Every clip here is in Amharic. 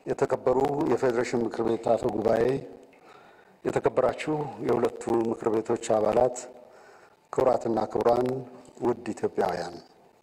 የተከበሩ የፌዴሬሽን ምክር ቤት አፈ ጉባኤ፣ የተከበራችሁ የሁለቱ ምክር ቤቶች አባላት፣ ክቡራትና ክቡራን፣ ውድ ኢትዮጵያውያን፣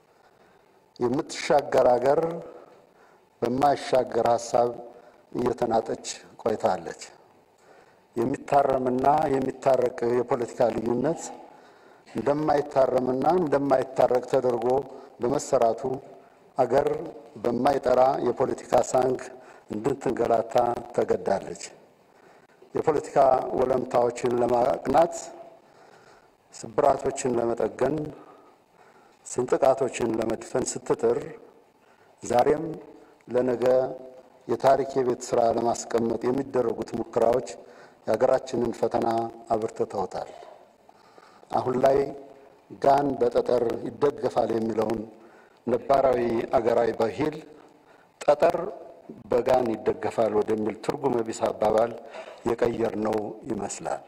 የምትሻገር ሀገር በማይሻገር ሀሳብ እየተናጠች ቆይታለች። የሚታረምና የሚታረቅ የፖለቲካ ልዩነት እንደማይታረምና እንደማይታረቅ ተደርጎ በመሰራቱ አገር በማይጠራ የፖለቲካ ሳንግ እንድትንገላታ ተገዳለች። የፖለቲካ ወለምታዎችን ለማቅናት፣ ስብራቶችን ለመጠገን፣ ስንጥቃቶችን ለመድፈን ስትጥር ዛሬም ለነገ የታሪክ የቤት ስራ ለማስቀመጥ የሚደረጉት ሙከራዎች የሀገራችንን ፈተና አብርትተውታል። አሁን ላይ ጋን በጠጠር ይደገፋል የሚለውን ነባራዊ አገራዊ ባህል ጠጠር በጋን ይደገፋል ወደሚል ትርጉም ቢስ አባባል የቀየርነው ይመስላል።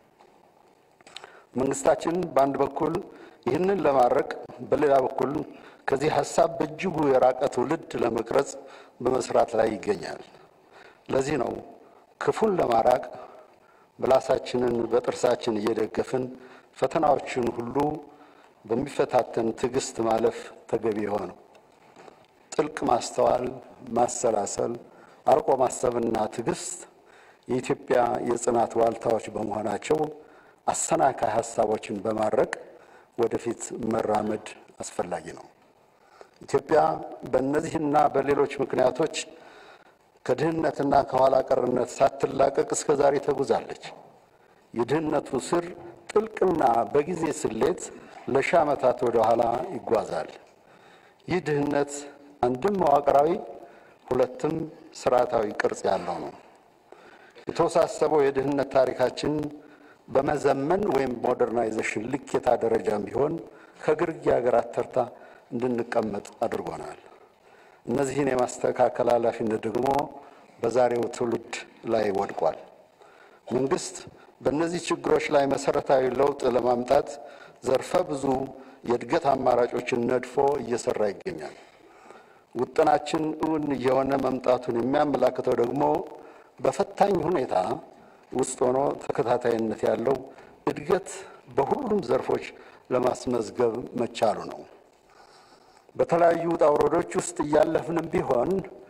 መንግስታችን በአንድ በኩል ይህንን ለማድረግ፣ በሌላ በኩል ከዚህ ሀሳብ በእጅጉ የራቀ ትውልድ ለመቅረጽ በመስራት ላይ ይገኛል። ለዚህ ነው ክፉን ለማራቅ ምላሳችንን በጥርሳችን እየደገፍን ፈተናዎችን ሁሉ በሚፈታተን ትዕግስት ማለፍ ተገቢ የሆነው። ጥልቅ ማስተዋል፣ ማሰላሰል፣ አርቆ ማሰብና ትዕግስት የኢትዮጵያ የጽናት ዋልታዎች በመሆናቸው አሰናካይ ሀሳቦችን በማድረግ ወደፊት መራመድ አስፈላጊ ነው። ኢትዮጵያ በእነዚህና በሌሎች ምክንያቶች ከድህነትና ከኋላ ቀርነት ሳትላቀቅ እስከ ዛሬ ተጉዛለች። የድህነቱ ስር ጥልቅና በጊዜ ስሌት ለሺህ ዓመታት ወደ ኋላ ይጓዛል። ይህ ድህነት አንድም መዋቅራዊ ሁለትም ስርዓታዊ ቅርጽ ያለው ነው። የተወሳሰበው የድህነት ታሪካችን በመዘመን ወይም ሞደርናይዜሽን ልኬታ ደረጃም ቢሆን ከግርጌ ሀገራት ተርታ እንድንቀመጥ አድርጎናል። እነዚህን የማስተካከል ኃላፊነት ደግሞ በዛሬው ትውልድ ላይ ወድቋል። መንግስት በእነዚህ ችግሮች ላይ መሰረታዊ ለውጥ ለማምጣት ዘርፈ ብዙ የእድገት አማራጮችን ነድፎ እየሰራ ይገኛል። ውጥናችን እውን እየሆነ መምጣቱን የሚያመላክተው ደግሞ በፈታኝ ሁኔታ ውስጥ ሆኖ ተከታታይነት ያለው እድገት በሁሉም ዘርፎች ለማስመዝገብ መቻሉ ነው። በተለያዩ ውጣ ውረዶች ውስጥ እያለፍንም ቢሆን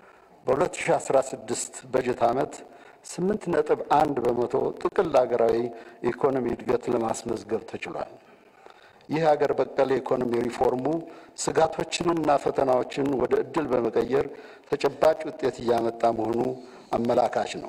በ2016 በጀት ዓመት ስምንት ነጥብ አንድ በመቶ ጥቅል ሀገራዊ ኢኮኖሚ እድገት ለማስመዝገብ ተችሏል። ይህ ሀገር በቀል የኢኮኖሚ ሪፎርሙ ስጋቶችንና ፈተናዎችን ወደ እድል በመቀየር ተጨባጭ ውጤት እያመጣ መሆኑ አመላካች ነው።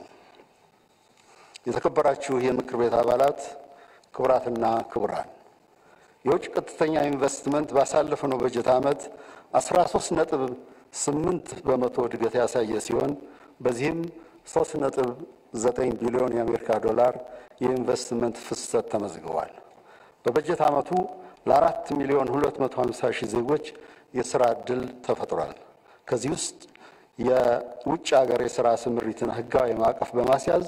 የተከበራችሁ የምክር ቤት አባላት፣ ክቡራትና ክቡራን የውጭ ቀጥተኛ ኢንቨስትመንት ባሳለፍነው በጀት ዓመት 13 ነጥብ 8 በመቶ እድገት ያሳየ ሲሆን በዚህም 3 ነጥብ 9 ቢሊዮን የአሜሪካ ዶላር የኢንቨስትመንት ፍሰት ተመዝግቧል። በበጀት ዓመቱ ለአራት ሚሊዮን 250 ሺህ ዜጎች የሥራ ዕድል ተፈጥሯል። ከዚህ ውስጥ የውጭ ሀገር የሥራ ስምሪትን ሕጋዊ ማዕቀፍ በማስያዝ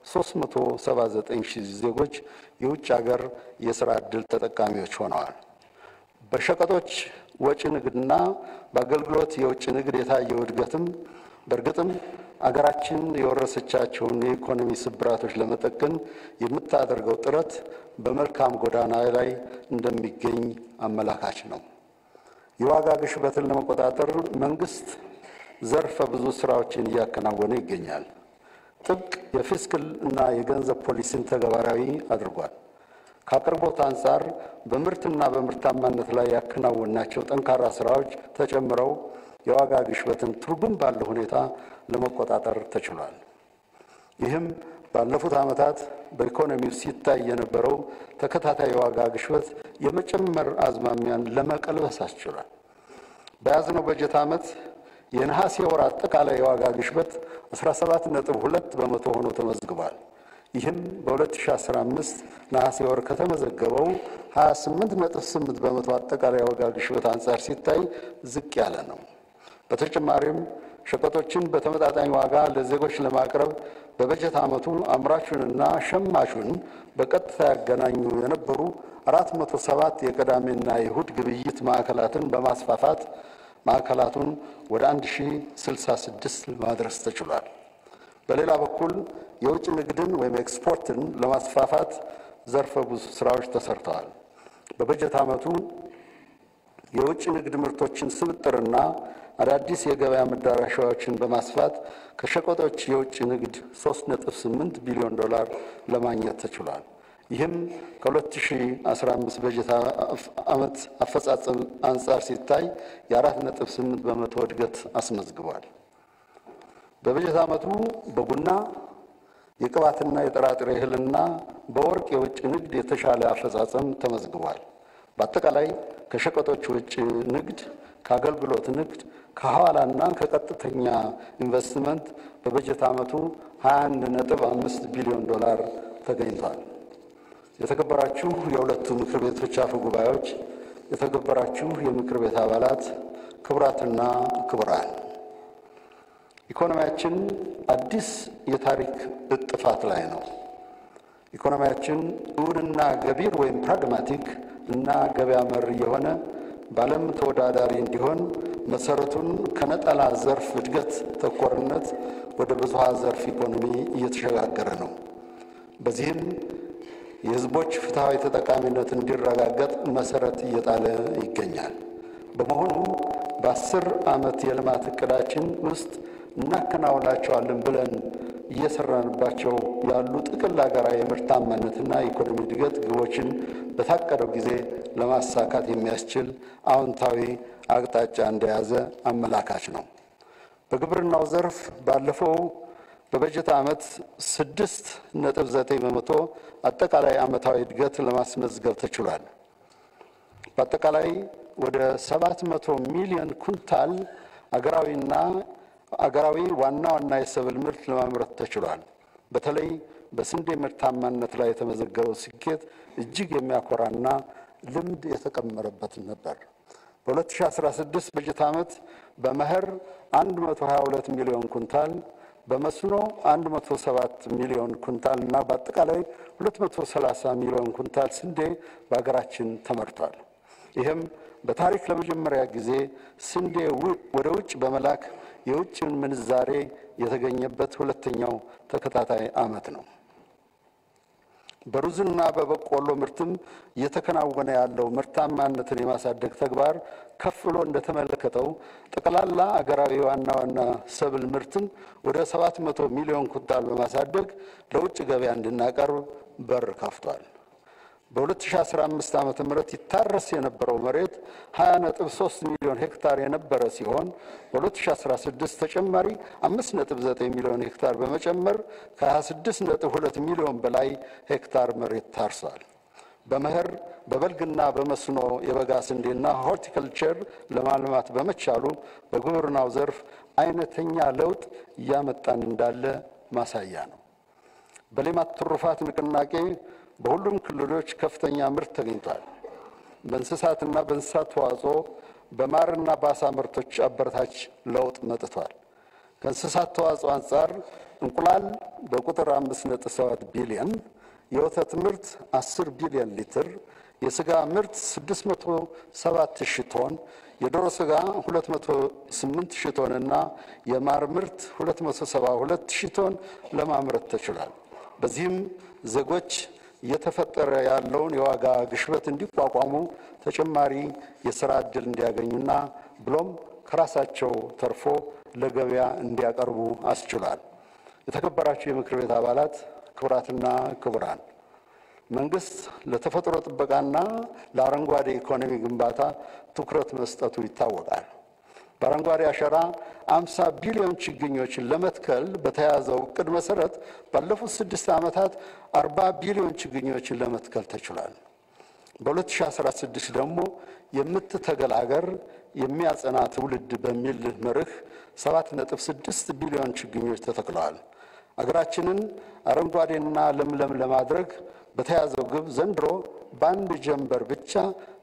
379 ሺህ ዜጎች የውጭ ሀገር የሥራ ዕድል ተጠቃሚዎች ሆነዋል። በሸቀጦች ወጪ ንግድና በአገልግሎት የውጭ ንግድ የታየው እድገትም በእርግጥም አገራችን የወረሰቻቸውን የኢኮኖሚ ስብራቶች ለመጠገን የምታደርገው ጥረት በመልካም ጎዳና ላይ እንደሚገኝ አመላካች ነው። የዋጋ ግሽበትን ለመቆጣጠር መንግስት ዘርፈ ብዙ ስራዎችን እያከናወነ ይገኛል። ጥብቅ የፊስክል እና የገንዘብ ፖሊሲን ተግባራዊ አድርጓል። ከአቅርቦት አንጻር በምርትና በምርታማነት ላይ ያከናወናቸው ጠንካራ ስራዎች ተጨምረው የዋጋ ግሽበትን ትርጉም ባለው ሁኔታ ለመቆጣጠር ተችሏል። ይህም ባለፉት ዓመታት በኢኮኖሚው ሲታይ የነበረው ተከታታይ የዋጋ ግሽበት የመጨመር አዝማሚያን ለመቀልበስ አስችሏል። በያዝነው በጀት ዓመት የነሐሴ ወር አጠቃላይ የዋጋ ግሽበት 17 ነጥብ 2 በመቶ ሆኖ ተመዝግቧል። ይህም በ2015 ነሐሴ ወር ከተመዘገበው 28 ነጥብ 8 በመቶ አጠቃላይ የዋጋ ግሽበት አንጻር ሲታይ ዝቅ ያለ ነው። በተጨማሪም ሸቀጦችን በተመጣጣኝ ዋጋ ለዜጎች ለማቅረብ በበጀት ዓመቱ አምራቹንና ሸማቹን በቀጥታ ያገናኙ የነበሩ 407 የቅዳሜና የእሁድ ግብይት ማዕከላትን በማስፋፋት ማዕከላቱን ወደ 1066 ማድረስ ተችሏል። በሌላ በኩል የውጭ ንግድን ወይም ኤክስፖርትን ለማስፋፋት ዘርፈ ብዙ ስራዎች ተሰርተዋል። በበጀት ዓመቱ የውጭ ንግድ ምርቶችን ስብጥርና አዳዲስ የገበያ መዳረሻዎችን በማስፋት ከሸቀጦች የውጭ ንግድ 3.8 ቢሊዮን ዶላር ለማግኘት ተችሏል። ይህም ከ2015 በጀት ዓመት አፈጻጸም አንጻር ሲታይ የ4.8 በመቶ እድገት አስመዝግቧል። በበጀት ዓመቱ በቡና የቅባትና የጥራጥሬ እህልና በወርቅ የውጭ ንግድ የተሻለ አፈጻጸም ተመዝግቧል። በአጠቃላይ ከሸቀጦች ውጭ ንግድ፣ ከአገልግሎት ንግድ፣ ከሐዋላና ከቀጥተኛ ኢንቨስትመንት በበጀት ዓመቱ 21.5 ቢሊዮን ዶላር ተገኝቷል። የተከበራችሁ የሁለቱ ምክር ቤቶች አፈ ጉባኤዎች፣ የተከበራችሁ የምክር ቤት አባላት፣ ክቡራትና ክቡራን ኢኮኖሚያችን አዲስ የታሪክ እጥፋት ላይ ነው። ኢኮኖሚያችን እውንና ገቢር ወይም ፕራግማቲክ እና ገበያ መር የሆነ በዓለም ተወዳዳሪ እንዲሆን መሰረቱን ከነጠላ ዘርፍ እድገት ተኮርነት ወደ ብዙሃ ዘርፍ ኢኮኖሚ እየተሸጋገረ ነው። በዚህም የሕዝቦች ፍትሐዊ ተጠቃሚነት እንዲረጋገጥ መሰረት እየጣለ ይገኛል። በመሆኑም በአስር ዓመት የልማት እቅዳችን ውስጥ እናከናውናቸዋለን ብለን እየሰራንባቸው ያሉ ጥቅል ሀገራዊ የምርታማነትና ኢኮኖሚ እድገት ግቦችን በታቀደው ጊዜ ለማሳካት የሚያስችል አዎንታዊ አቅጣጫ እንደያዘ አመላካች ነው። በግብርናው ዘርፍ ባለፈው በበጀት ዓመት ስድስት ነጥብ ዘጠኝ በመቶ አጠቃላይ ዓመታዊ እድገት ለማስመዝገብ ተችሏል። በአጠቃላይ ወደ ሰባት መቶ ሚሊዮን ኩንታል አገራዊና አገራዊ ዋና ዋና የሰብል ምርት ለማምረት ተችሏል። በተለይ በስንዴ ምርታማነት ላይ የተመዘገበው ስኬት እጅግ የሚያኮራና ልምድ የተቀመረበት ነበር። በ2016 በጀት ዓመት በመኸር 122 ሚሊዮን ኩንታል በመስኖ 107 ሚሊዮን ኩንታል እና በአጠቃላይ 230 ሚሊዮን ኩንታል ስንዴ በሀገራችን ተመርቷል። ይህም በታሪክ ለመጀመሪያ ጊዜ ስንዴ ወደ ውጭ በመላክ የውጭን ምንዛሬ የተገኘበት ሁለተኛው ተከታታይ ዓመት ነው። በሩዝና በበቆሎ ምርትም እየተከናወነ ያለው ምርታማነትን የማሳደግ ተግባር ከፍ ብሎ እንደተመለከተው ጠቅላላ አገራዊ ዋና ዋና ሰብል ምርትም ወደ 700 ሚሊዮን ኩንታል በማሳደግ ለውጭ ገበያ እንድናቀርብ በር ከፍቷል። በ2015 ዓ ም ይታረስ የነበረው መሬት 20.3 ሚሊዮን ሄክታር የነበረ ሲሆን በ2016 ተጨማሪ 5.9 ሚሊዮን ሄክታር በመጨመር ከ26.2 ሚሊዮን በላይ ሄክታር መሬት ታርሷል። በመኸር በበልግና በመስኖ የበጋ ስንዴና ሆርቲከልቸር ለማልማት በመቻሉ በግብርናው ዘርፍ አይነተኛ ለውጥ እያመጣን እንዳለ ማሳያ ነው። በሌማት ትሩፋት ንቅናቄ በሁሉም ክልሎች ከፍተኛ ምርት ተገኝቷል። በእንስሳትና በእንስሳት ተዋጽኦ በማርና በአሳ ምርቶች አበረታች ለውጥ መጥቷል። ከእንስሳት ተዋጽኦ አንጻር እንቁላል በቁጥር 5.7 ቢሊዮን፣ የወተት ምርት 10 ቢሊዮን ሊትር፣ የስጋ ምርት 607 ሺህ ቶን፣ የዶሮ ስጋ 208 ሺህ ቶን እና የማር ምርት 272 ሺህ ቶን ለማምረት ተችሏል። በዚህም ዜጎች እየተፈጠረ ያለውን የዋጋ ግሽበት እንዲቋቋሙ ተጨማሪ የስራ ዕድል እንዲያገኙና ብሎም ከራሳቸው ተርፎ ለገበያ እንዲያቀርቡ አስችሏል። የተከበራችሁ የምክር ቤት አባላት፣ ክቡራትና ክቡራን፣ መንግስት ለተፈጥሮ ጥበቃና ለአረንጓዴ ኢኮኖሚ ግንባታ ትኩረት መስጠቱ ይታወቃል። በአረንጓዴ አሻራ አምሳ ቢሊዮን ችግኞችን ለመትከል በተያዘው እቅድ መሰረት ባለፉት ስድስት ዓመታት አርባ ቢሊዮን ችግኞችን ለመትከል ተችሏል። በ2016 ደግሞ የምትተገል አገር የሚያጸና ትውልድ በሚል መርህ 7.6 ቢሊዮን ችግኞች ተተክለዋል። አገራችንን አረንጓዴና ለምለም ለማድረግ በተያዘው ግብ ዘንድሮ በአንድ ጀንበር ብቻ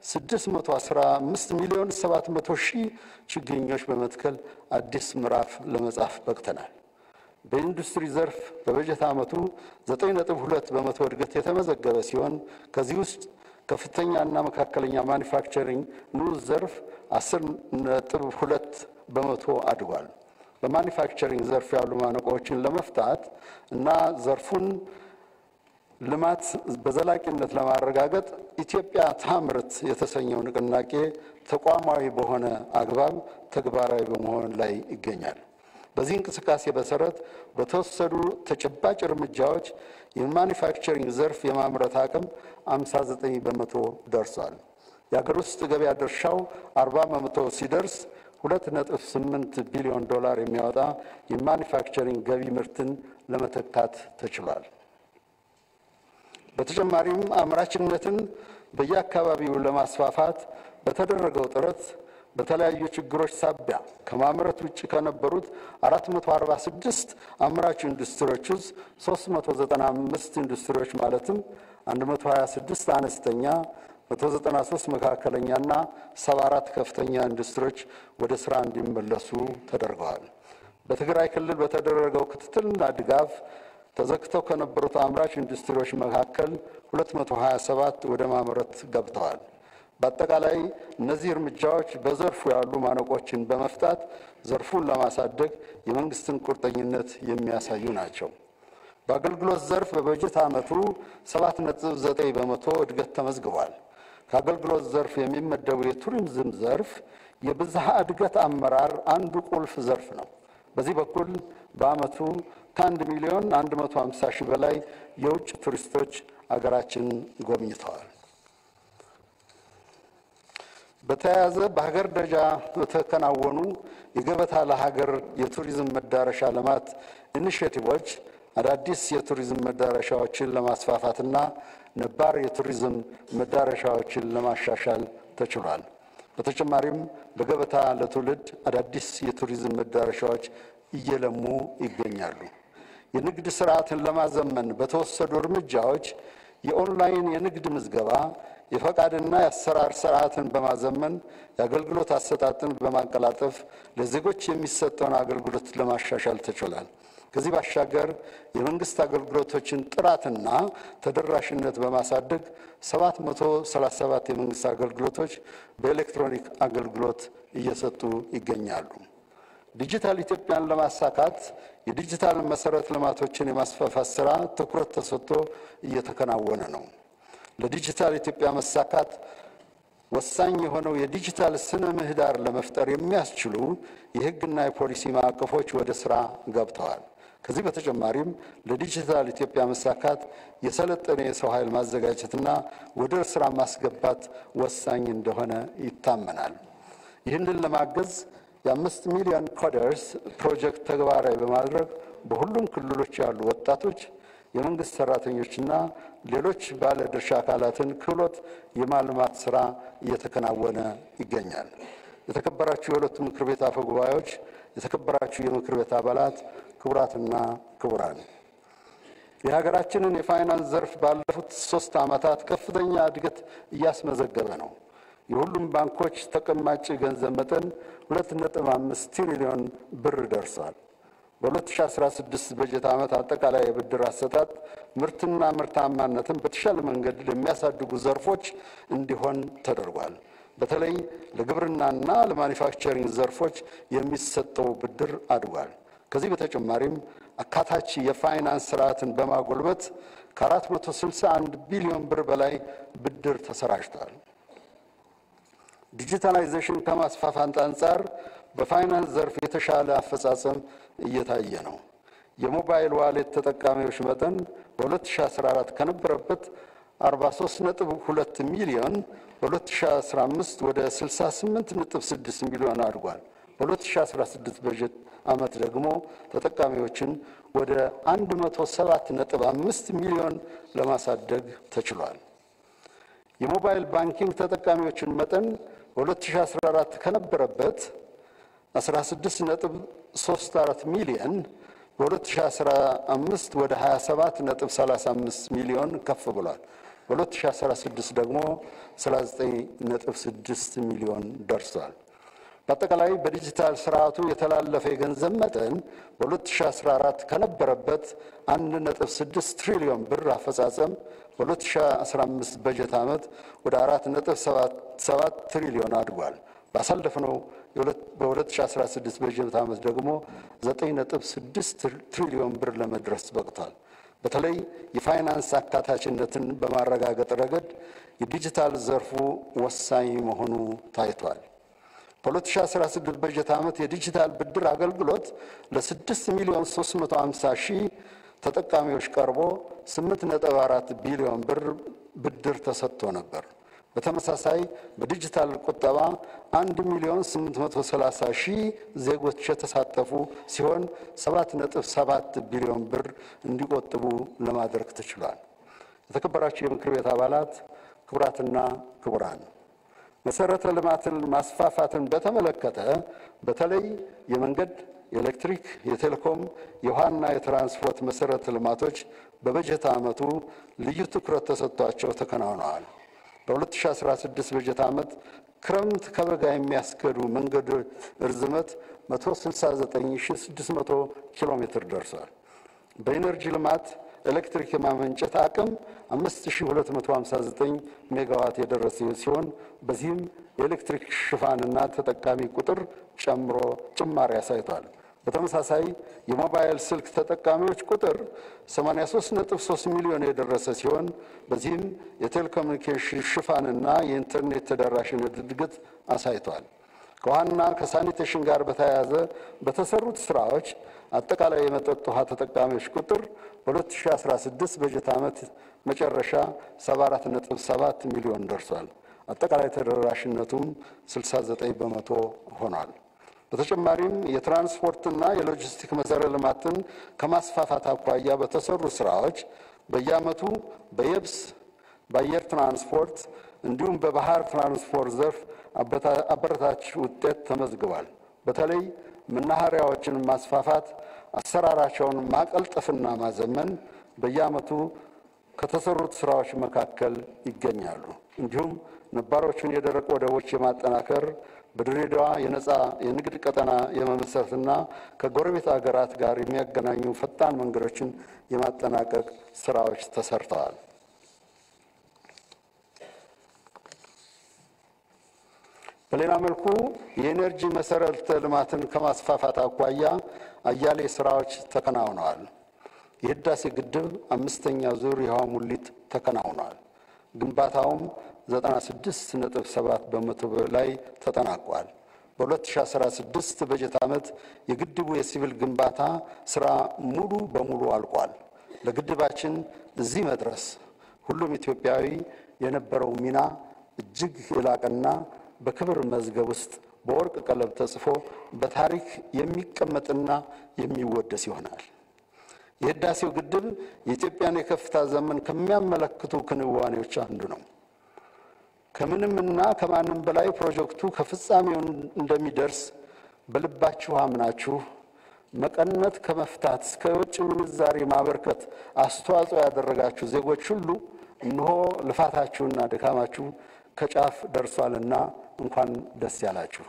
615 ሚሊዮን 700 ሺህ ችግኞች በመትከል አዲስ ምዕራፍ ለመጻፍ በቅተናል። በኢንዱስትሪ ዘርፍ በበጀት ዓመቱ 9.2 በመቶ እድገት የተመዘገበ ሲሆን ከዚህ ውስጥ ከፍተኛና መካከለኛ ማኒፋክቸሪንግ ንዑስ ዘርፍ 10.2 በመቶ አድጓል። በማኒፋክቸሪንግ ዘርፍ ያሉ ማነቆዎችን ለመፍታት እና ዘርፉን ልማት በዘላቂነት ለማረጋገጥ ኢትዮጵያ ታምርት የተሰኘው ንቅናቄ ተቋማዊ በሆነ አግባብ ተግባራዊ በመሆን ላይ ይገኛል። በዚህ እንቅስቃሴ መሰረት በተወሰዱ ተጨባጭ እርምጃዎች የማኒፋክቸሪንግ ዘርፍ የማምረት አቅም 59 በመቶ ደርሷል። የሀገር ውስጥ ገበያ ድርሻው 40 በመቶ ሲደርስ 2.8 ቢሊዮን ዶላር የሚያወጣ የማኒፋክቸሪንግ ገቢ ምርትን ለመተካት ተችሏል። በተጨማሪም አምራችነትን በየአካባቢው ለማስፋፋት በተደረገው ጥረት በተለያዩ ችግሮች ሳቢያ ከማምረት ውጭ ከነበሩት 446 አምራች ኢንዱስትሪዎች ውስጥ 395 ኢንዱስትሪዎች ማለትም 126 አነስተኛ፣ 193 መካከለኛና 74 ከፍተኛ ኢንዱስትሪዎች ወደ ስራ እንዲመለሱ ተደርገዋል። በትግራይ ክልል በተደረገው ክትትልና ድጋፍ ተዘግተው ከነበሩት አምራች ኢንዱስትሪዎች መካከል 227 ወደ ማምረት ገብተዋል። በአጠቃላይ እነዚህ እርምጃዎች በዘርፉ ያሉ ማነቆችን በመፍታት ዘርፉን ለማሳደግ የመንግስትን ቁርጠኝነት የሚያሳዩ ናቸው። በአገልግሎት ዘርፍ በበጀት ዓመቱ 7.9 በመቶ እድገት ተመዝግቧል። ከአገልግሎት ዘርፍ የሚመደቡ የቱሪዝም ዘርፍ የብዝሃ እድገት አመራር አንዱ ቁልፍ ዘርፍ ነው። በዚህ በኩል በዓመቱ ከአንድ ሚሊዮን 150 ሺህ በላይ የውጭ ቱሪስቶች አገራችን ጎብኝተዋል። በተያያዘ በሀገር ደረጃ በተከናወኑ የገበታ ለሀገር የቱሪዝም መዳረሻ ልማት ኢኒሽቲቮች አዳዲስ የቱሪዝም መዳረሻዎችን ለማስፋፋትና ነባር የቱሪዝም መዳረሻዎችን ለማሻሻል ተችሏል። በተጨማሪም በገበታ ለትውልድ አዳዲስ የቱሪዝም መዳረሻዎች እየለሙ ይገኛሉ። የንግድ ስርዓትን ለማዘመን በተወሰዱ እርምጃዎች የኦንላይን የንግድ ምዝገባ የፈቃድና የአሰራር ስርዓትን በማዘመን የአገልግሎት አሰጣጥን በማቀላጠፍ ለዜጎች የሚሰጠውን አገልግሎት ለማሻሻል ተችሏል። ከዚህ ባሻገር የመንግስት አገልግሎቶችን ጥራትና ተደራሽነት በማሳደግ 737 የመንግስት አገልግሎቶች በኤሌክትሮኒክ አገልግሎት እየሰጡ ይገኛሉ። ዲጂታል ኢትዮጵያን ለማሳካት የዲጂታል መሰረት ልማቶችን የማስፋፋት ስራ ትኩረት ተሰጥቶ እየተከናወነ ነው። ለዲጂታል ኢትዮጵያ መሳካት ወሳኝ የሆነው የዲጂታል ስነ ምህዳር ለመፍጠር የሚያስችሉ የሕግና የፖሊሲ ማዕቀፎች ወደ ስራ ገብተዋል። ከዚህ በተጨማሪም ለዲጂታል ኢትዮጵያ መሳካት የሰለጠነ የሰው ኃይል ማዘጋጀትና ወደ ስራ ማስገባት ወሳኝ እንደሆነ ይታመናል። ይህንን ለማገዝ የአምስት ሚሊዮን ኮደርስ ፕሮጀክት ተግባራዊ በማድረግ በሁሉም ክልሎች ያሉ ወጣቶች የመንግስት ሰራተኞችና ሌሎች ባለድርሻ አካላትን ክህሎት የማልማት ስራ እየተከናወነ ይገኛል። የተከበራችሁ የሁለቱ ምክር ቤት አፈ ጉባኤዎች፣ የተከበራችሁ የምክር ቤት አባላት፣ ክቡራትና ክቡራን የሀገራችንን የፋይናንስ ዘርፍ ባለፉት ሶስት ዓመታት ከፍተኛ እድገት እያስመዘገበ ነው። የሁሉም ባንኮች ተቀማጭ ገንዘብ መጠን 2.5 ትሪሊዮን ብር ደርሷል። በ2016 በጀት ዓመት አጠቃላይ የብድር አሰጣጥ ምርትና ምርታማነትን በተሻለ መንገድ ለሚያሳድጉ ዘርፎች እንዲሆን ተደርጓል። በተለይ ለግብርናና ለማኒፋክቸሪንግ ዘርፎች የሚሰጠው ብድር አድጓል። ከዚህ በተጨማሪም አካታች የፋይናንስ ስርዓትን በማጎልበት ከ461 ቢሊዮን ብር በላይ ብድር ተሰራጭቷል። ዲጂታላይዜሽን ከማስፋፋት አንጻር በፋይናንስ ዘርፍ የተሻለ አፈጻጸም እየታየ ነው። የሞባይል ዋሌት ተጠቃሚዎች መጠን በ2014 ከነበረበት 43.2 ሚሊዮን በ2015 ወደ 68.6 ሚሊዮን አድጓል። በ2016 በጀት ዓመት ደግሞ ተጠቃሚዎችን ወደ 107.5 ሚሊዮን ለማሳደግ ተችሏል። የሞባይል ባንኪንግ ተጠቃሚዎችን መጠን በ2014 ከነበረበት 16.34 ሚሊዮን በ2015 ወደ 27.35 ሚሊዮን ከፍ ብሏል። በ2016 ደግሞ 39.6 ሚሊዮን ደርሷል። በአጠቃላይ በዲጂታል ስርዓቱ የተላለፈ የገንዘብ መጠን በ2014 ከነበረበት 1.6 ትሪሊዮን ብር አፈጻጸም በ2015 በጀት ዓመት ወደ 4.77 ትሪሊዮን አድጓል። ባሳለፍነው በ2016 በጀት ዓመት ደግሞ 9.6 ትሪሊዮን ብር ለመድረስ በቅቷል። በተለይ የፋይናንስ አካታችነትን በማረጋገጥ ረገድ የዲጂታል ዘርፉ ወሳኝ መሆኑ ታይቷል። በ2016 በጀት ዓመት የዲጂታል ብድር አገልግሎት ለ6 ሚሊዮን 350 ሺህ ተጠቃሚዎች ቀርቦ 8.4 ቢሊዮን ብር ብድር ተሰጥቶ ነበር። በተመሳሳይ በዲጂታል ቁጠባ 1 ሚሊዮን 830 ሺህ ዜጎች የተሳተፉ ሲሆን 7.7 ቢሊዮን ብር እንዲቆጥቡ ለማድረግ ተችሏል። የተከበራችሁ የምክር ቤት አባላት፣ ክቡራትና ክቡራን መሰረተ ልማትን ማስፋፋትን በተመለከተ በተለይ የመንገድ፣ የኤሌክትሪክ፣ የቴሌኮም፣ የውሃና የትራንስፖርት መሰረተ ልማቶች በበጀት ዓመቱ ልዩ ትኩረት ተሰጥቷቸው ተከናውነዋል። በ2016 በጀት ዓመት ክረምት ከበጋ የሚያስገዱ መንገድ እርዝመት 169600 ኪሎ ሜትር ደርሷል። በኢነርጂ ልማት ኤሌክትሪክ የማመንጨት አቅም 5259 ሜጋዋት የደረሰ ሲሆን በዚህም የኤሌክትሪክ ሽፋንና ተጠቃሚ ቁጥር ጨምሮ ጭማሪ አሳይቷል። በተመሳሳይ የሞባይል ስልክ ተጠቃሚዎች ቁጥር 83.3 ሚሊዮን የደረሰ ሲሆን በዚህም የቴሌኮሙኒኬሽን ሽፋንና የኢንተርኔት ተደራሽነት እድገት አሳይቷል። ከውሃና ከሳኒቴሽን ጋር በተያያዘ በተሰሩት ስራዎች አጠቃላይ የመጠጥ ውሃ ተጠቃሚዎች ቁጥር በ2016 በጀት ዓመት መጨረሻ 74.7 ሚሊዮን ደርሷል። አጠቃላይ ተደራሽነቱም 69 በመቶ ሆኗል። በተጨማሪም የትራንስፖርትና የሎጂስቲክ መሰረተ ልማትን ከማስፋፋት አኳያ በተሰሩ ስራዎች በየዓመቱ በየብስ በአየር ትራንስፖርት እንዲሁም በባህር ትራንስፖርት ዘርፍ አበረታች ውጤት ተመዝግቧል። በተለይ መናኸሪያዎችን ማስፋፋት፣ አሰራራቸውን ማቀልጠፍና ማዘመን በየዓመቱ ከተሰሩት ስራዎች መካከል ይገኛሉ። እንዲሁም ነባሮቹን የደረቅ ወደቦች የማጠናከር በድሬዳዋ የነፃ የንግድ ቀጠና የመመስረትና ከጎረቤት ሀገራት ጋር የሚያገናኙ ፈጣን መንገዶችን የማጠናቀቅ ስራዎች ተሰርተዋል። በሌላ መልኩ የኤነርጂ መሰረተ ልማትን ከማስፋፋት አኳያ አያሌ ስራዎች ተከናውነዋል። የህዳሴ ግድብ አምስተኛ ዙር የውሃ ሙሊት ተከናውኗል። ግንባታውም 96.7 በመቶ ላይ ተጠናቋል። በ2016 በጀት ዓመት የግድቡ የሲቪል ግንባታ ስራ ሙሉ በሙሉ አልቋል። ለግድባችን እዚህ መድረስ ሁሉም ኢትዮጵያዊ የነበረው ሚና እጅግ የላቀና በክብር መዝገብ ውስጥ በወርቅ ቀለም ተጽፎ በታሪክ የሚቀመጥና የሚወደስ ይሆናል። የህዳሴው ግድብ የኢትዮጵያን የከፍታ ዘመን ከሚያመለክቱ ክንዋኔዎች አንዱ ነው። ከምንምና ከማንም በላይ ፕሮጀክቱ ከፍጻሜው እንደሚደርስ በልባችሁ አምናችሁ መቀነት ከመፍታት እስከ የውጭ ምንዛሪ ማበርከት አስተዋጽኦ ያደረጋችሁ ዜጎች ሁሉ እነሆ ልፋታችሁና ድካማችሁ ከጫፍ ደርሷልና እንኳን ደስ ያላችሁ።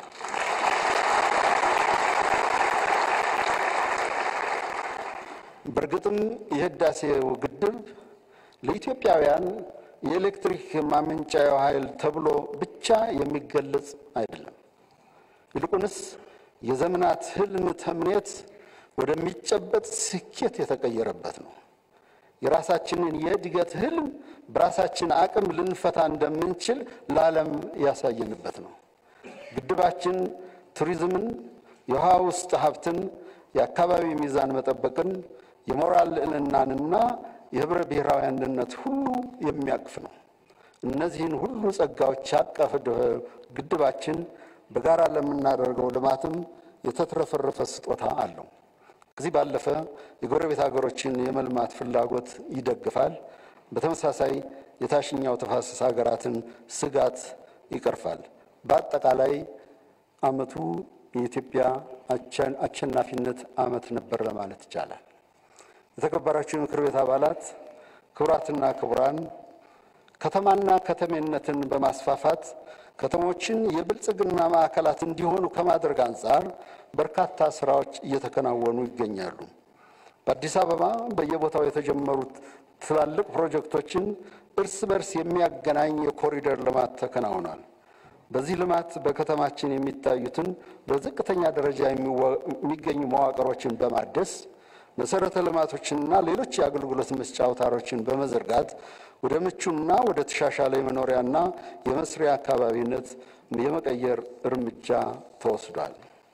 በእርግጥም የህዳሴው ግድብ ለኢትዮጵያውያን የኤሌክትሪክ ማመንጫ ኃይል ተብሎ ብቻ የሚገለጽ አይደለም። ይልቁንስ የዘመናት ህልም ተምኔት ወደሚጨበጥ ስኬት የተቀየረበት ነው። የራሳችንን የእድገት ህልም በራሳችን አቅም ልንፈታ እንደምንችል ለዓለም ያሳየንበት ነው። ግድባችን ቱሪዝምን፣ የውሃ ውስጥ ሀብትን፣ የአካባቢ ሚዛን መጠበቅን፣ የሞራል ልዕልናንና የህብረ ብሔራዊ አንድነት ሁሉ የሚያቅፍ ነው። እነዚህን ሁሉ ጸጋዎች ያቀፈ ግድባችን በጋራ ለምናደርገው ልማትም የተትረፈረፈ ስጦታ አለው። ከዚህ ባለፈ የጎረቤት ሀገሮችን የመልማት ፍላጎት ይደግፋል። በተመሳሳይ የታችኛው ተፋሰስ ሀገራትን ስጋት ይቀርፋል። በአጠቃላይ ዓመቱ የኢትዮጵያ አሸናፊነት ዓመት ነበር ለማለት ይቻላል። የተከበራችሁ የምክር ቤት አባላት፣ ክቡራትና ክቡራን፣ ከተማና ከተሜነትን በማስፋፋት ከተሞችን የብልጽግና ማዕከላት እንዲሆኑ ከማድረግ አንጻር በርካታ ስራዎች እየተከናወኑ ይገኛሉ። በአዲስ አበባ በየቦታው የተጀመሩት ትላልቅ ፕሮጀክቶችን እርስ በርስ የሚያገናኝ የኮሪደር ልማት ተከናውኗል። በዚህ ልማት በከተማችን የሚታዩትን በዝቅተኛ ደረጃ የሚገኙ መዋቅሮችን በማደስ መሰረተ ልማቶችንና ሌሎች የአገልግሎት መስጫ አውታሮችን በመዘርጋት ወደ ምቹና ወደ ተሻሻለ የመኖሪያና የመስሪያ አካባቢነት የመቀየር እርምጃ ተወስዷል።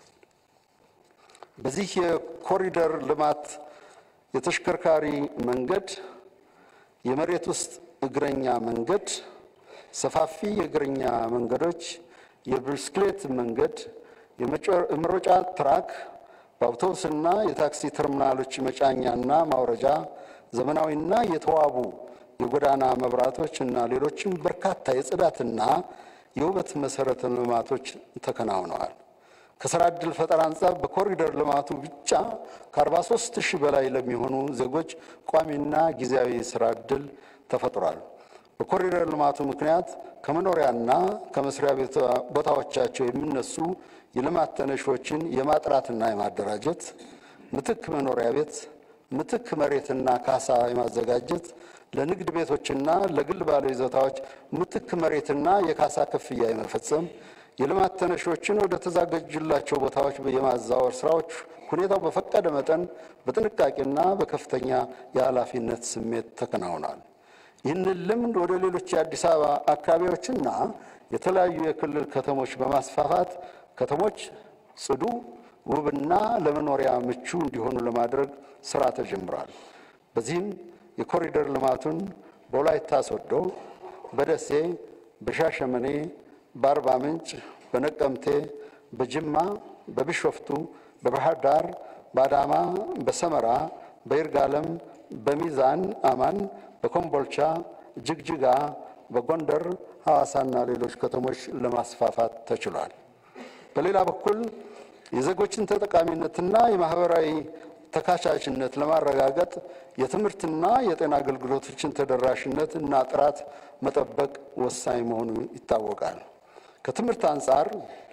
በዚህ የኮሪደር ልማት የተሽከርካሪ መንገድ፣ የመሬት ውስጥ እግረኛ መንገድ፣ ሰፋፊ የእግረኛ መንገዶች፣ የብስክሌት መንገድ፣ የመሮጫ ትራክ፣ በአውቶቡስና የታክሲ ተርሚናሎች መጫኛና ማውረጃ፣ ዘመናዊና የተዋቡ የጎዳና መብራቶች እና ሌሎችም በርካታ የጽዳትና የውበት መሰረተ ልማቶች ተከናውነዋል። ከስራ ዕድል ፈጠራ አንጻር በኮሪደር ልማቱ ብቻ ከ43 ሺህ በላይ ለሚሆኑ ዜጎች ቋሚና ጊዜያዊ ስራ ዕድል ተፈጥሯል። በኮሪደር ልማቱ ምክንያት ከመኖሪያና ከመስሪያ ቦታዎቻቸው የሚነሱ የልማት ተነሾችን የማጥራትና የማደራጀት ምትክ መኖሪያ ቤት፣ ምትክ መሬትና ካሳ የማዘጋጀት ለንግድ ቤቶችና ለግል ባለይዞታዎች ምትክ መሬትና የካሳ ክፍያ የመፈጸም የልማት ተነሾችን ወደ ተዘጋጁላቸው ቦታዎች የማዛወር ስራዎች ሁኔታው በፈቀደ መጠን በጥንቃቄና በከፍተኛ የኃላፊነት ስሜት ተከናውኗል። ይህንን ልምድ ወደ ሌሎች የአዲስ አበባ አካባቢዎችና የተለያዩ የክልል ከተሞች በማስፋፋት ከተሞች ጽዱ፣ ውብና ለመኖሪያ ምቹ እንዲሆኑ ለማድረግ ስራ ተጀምሯል። በዚህም የኮሪደር ልማቱን በወላይታ ሶዶ፣ በደሴ፣ በሻሸመኔ፣ በአርባ ምንጭ፣ በነቀምቴ፣ በጅማ፣ በቢሾፍቱ፣ በባህር ዳር፣ በአዳማ፣ በሰመራ፣ በይርጋለም፣ በሚዛን አማን፣ በኮምቦልቻ፣ ጅግጅጋ፣ በጎንደር፣ ሐዋሳና ሌሎች ከተሞች ለማስፋፋት ተችሏል። በሌላ በኩል የዜጎችን ተጠቃሚነትና የማህበራዊ ተካቻችነት ለማረጋገጥ የትምህርትና የጤና አገልግሎቶችን ተደራሽነት እና ጥራት መጠበቅ ወሳኝ መሆኑ ይታወቃል። ከትምህርት አንጻር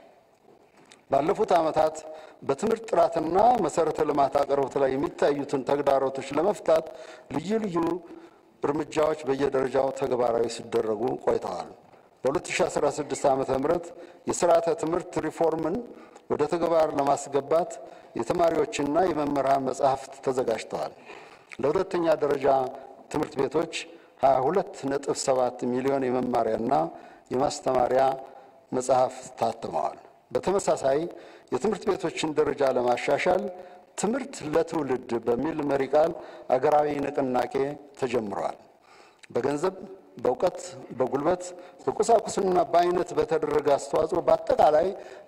ባለፉት ዓመታት በትምህርት ጥራትና መሰረተ ልማት አቅርቦት ላይ የሚታዩትን ተግዳሮቶች ለመፍታት ልዩ ልዩ እርምጃዎች በየደረጃው ተግባራዊ ሲደረጉ ቆይተዋል። በ2016 ዓ ም የስርዓተ ትምህርት ሪፎርምን ወደ ተግባር ለማስገባት የተማሪዎችና የመምህራን መጻሕፍት ተዘጋጅተዋል። ለሁለተኛ ደረጃ ትምህርት ቤቶች 22.7 ሚሊዮን የመማሪያና የማስተማሪያ መጽሐፍት ታትመዋል። በተመሳሳይ የትምህርት ቤቶችን ደረጃ ለማሻሻል ትምህርት ለትውልድ በሚል መሪ ቃል አገራዊ ንቅናቄ ተጀምሯል። በገንዘብ በእውቀት፣ በጉልበት፣ በቁሳቁስና በአይነት በተደረገ አስተዋጽኦ በአጠቃላይ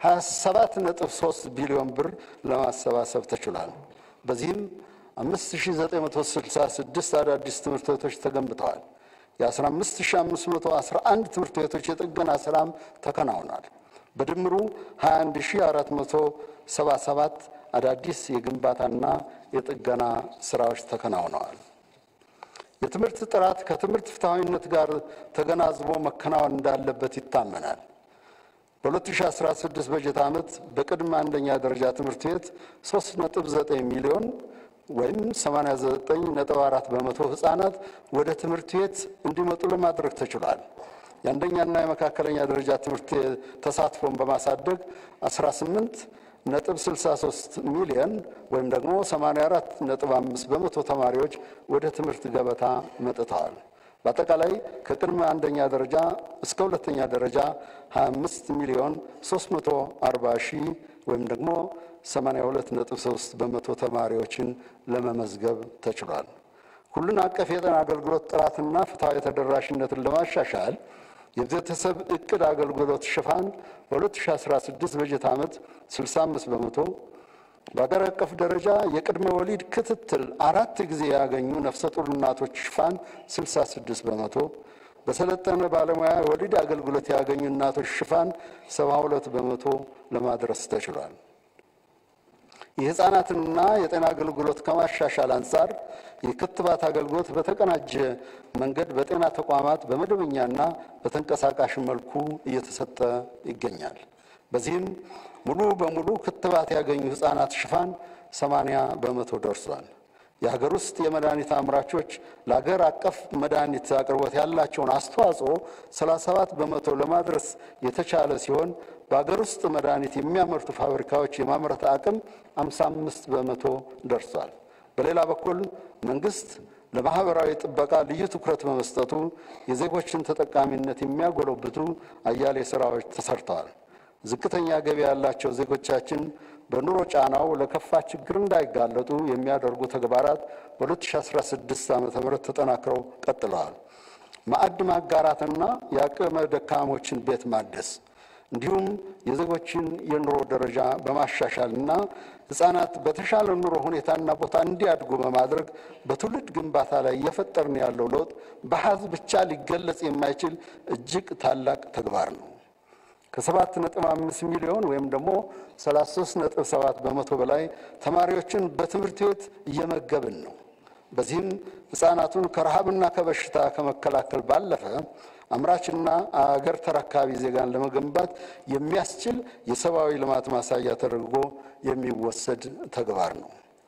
27.3 ቢሊዮን ብር ለማሰባሰብ ተችሏል። በዚህም 5966 አዳዲስ ትምህርት ቤቶች ተገንብተዋል። የ15511 ትምህርት ቤቶች የጥገና ስራም ተከናውኗል። በድምሩ 21477 አዳዲስ የግንባታና የጥገና ስራዎች ተከናውነዋል። የትምህርት ጥራት ከትምህርት ፍትሐዊነት ጋር ተገናዝቦ መከናወን እንዳለበት ይታመናል። በ2016 በጀት ዓመት በቅድመ አንደኛ ደረጃ ትምህርት ቤት 3.9 ሚሊዮን ወይም 89.4 በመቶ ህፃናት ወደ ትምህርት ቤት እንዲመጡ ለማድረግ ተችሏል። የአንደኛና የመካከለኛ ደረጃ ትምህርት ተሳትፎን በማሳደግ 18 ነጥብ 63 ሚሊዮን ወይም ደግሞ 84 ነጥብ 5 በመቶ ተማሪዎች ወደ ትምህርት ገበታ መጥተዋል። በአጠቃላይ ከቅድመ አንደኛ ደረጃ እስከ ሁለተኛ ደረጃ 25 ሚሊዮን 340 ሺህ ወይም ደግሞ 82 ነጥብ 3 በመቶ ተማሪዎችን ለመመዝገብ ተችሏል። ሁሉን አቀፍ የጤና አገልግሎት ጥራትና ፍትሐዊ ተደራሽነትን ለማሻሻል የቤተሰብ እቅድ አገልግሎት ሽፋን በ2016 በጀት ዓመት 65 በመቶ፣ በአገር አቀፍ ደረጃ የቅድመ ወሊድ ክትትል አራት ጊዜ ያገኙ ነፍሰ ጡር እናቶች ሽፋን 66 በመቶ፣ በሰለጠነ ባለሙያ የወሊድ አገልግሎት ያገኙ እናቶች ሽፋን 72 በመቶ ለማድረስ ተችሏል። የሕፃናትንና የጤና አገልግሎት ከማሻሻል አንጻር የክትባት አገልግሎት በተቀናጀ መንገድ በጤና ተቋማት በመደበኛና በተንቀሳቃሽ መልኩ እየተሰጠ ይገኛል። በዚህም ሙሉ በሙሉ ክትባት ያገኙ ሕፃናት ሽፋን 80 በመቶ ደርሷል። የሀገር ውስጥ የመድኃኒት አምራቾች ለሀገር አቀፍ መድኃኒት አቅርቦት ያላቸውን አስተዋጽኦ 37 በመቶ ለማድረስ የተቻለ ሲሆን በሀገር ውስጥ መድኃኒት የሚያመርቱ ፋብሪካዎች የማምረት አቅም 55 በመቶ ደርሷል። በሌላ በኩል መንግስት ለማህበራዊ ጥበቃ ልዩ ትኩረት በመስጠቱ የዜጎችን ተጠቃሚነት የሚያጎለብቱ አያሌ ስራዎች ተሰርተዋል። ዝቅተኛ ገቢ ያላቸው ዜጎቻችን በኑሮ ጫናው ለከፋ ችግር እንዳይጋለጡ የሚያደርጉ ተግባራት በ2016 ዓ ም ተጠናክረው ቀጥለዋል። ማዕድ ማጋራትና የአቅመ ደካሞችን ቤት ማደስ እንዲሁም የዜጎችን የኑሮ ደረጃ በማሻሻልና ሕፃናት በተሻለ ኑሮ ሁኔታና ቦታ እንዲያድጉ በማድረግ በትውልድ ግንባታ ላይ እየፈጠርን ያለው ለውጥ በአሃዝ ብቻ ሊገለጽ የማይችል እጅግ ታላቅ ተግባር ነው። ከሰባት ነጥብ አምስት ሚሊዮን ወይም ደግሞ 33 ነጥብ ሰባት በመቶ በላይ ተማሪዎችን በትምህርት ቤት እየመገብን ነው። በዚህም ሕፃናቱን ከረሃብና ከበሽታ ከመከላከል ባለፈ አምራችና አገር ተረካቢ ዜጋን ለመገንባት የሚያስችል የሰብአዊ ልማት ማሳያ ተደርጎ የሚወሰድ ተግባር ነው።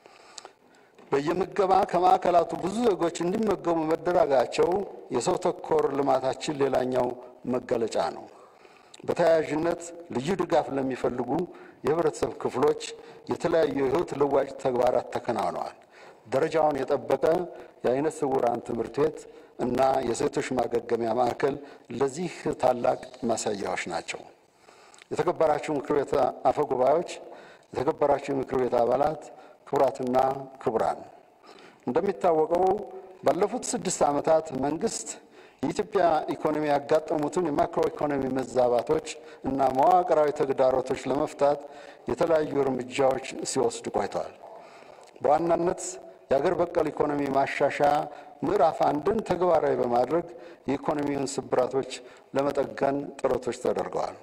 በየምገባ ከማዕከላቱ ብዙ ዜጎች እንዲመገቡ መደረጋቸው የሰው ተኮር ልማታችን ሌላኛው መገለጫ ነው። በተያያዥነት ልዩ ድጋፍ ለሚፈልጉ የህብረተሰብ ክፍሎች የተለያዩ የህይወት ለዋጭ ተግባራት ተከናውነዋል። ደረጃውን የጠበቀ የአይነ ስውራን ትምህርት ቤት እና የሴቶች ማገገሚያ ማዕከል ለዚህ ታላቅ ማሳያዎች ናቸው። የተከበራችሁ ምክር ቤት አፈ ጉባኤዎች፣ የተከበራችሁ የምክር ቤት አባላት፣ ክቡራትና ክቡራን፣ እንደሚታወቀው ባለፉት ስድስት ዓመታት መንግስት የኢትዮጵያ ኢኮኖሚ ያጋጠሙትን የማክሮ ኢኮኖሚ መዛባቶች እና መዋቅራዊ ተግዳሮቶች ለመፍታት የተለያዩ እርምጃዎች ሲወስድ ቆይተዋል። በዋናነት የአገር በቀል ኢኮኖሚ ማሻሻያ ምዕራፍ አንድን ተግባራዊ በማድረግ የኢኮኖሚውን ስብራቶች ለመጠገን ጥረቶች ተደርገዋል።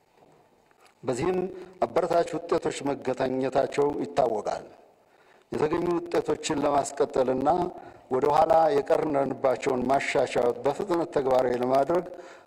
በዚህም አበረታች ውጤቶች መገኘታቸው ይታወቃል። የተገኙ ውጤቶችን ለማስቀጠልና ወደ ኋላ የቀረንባቸውን ማሻሻያዎች በፍጥነት ተግባራዊ ለማድረግ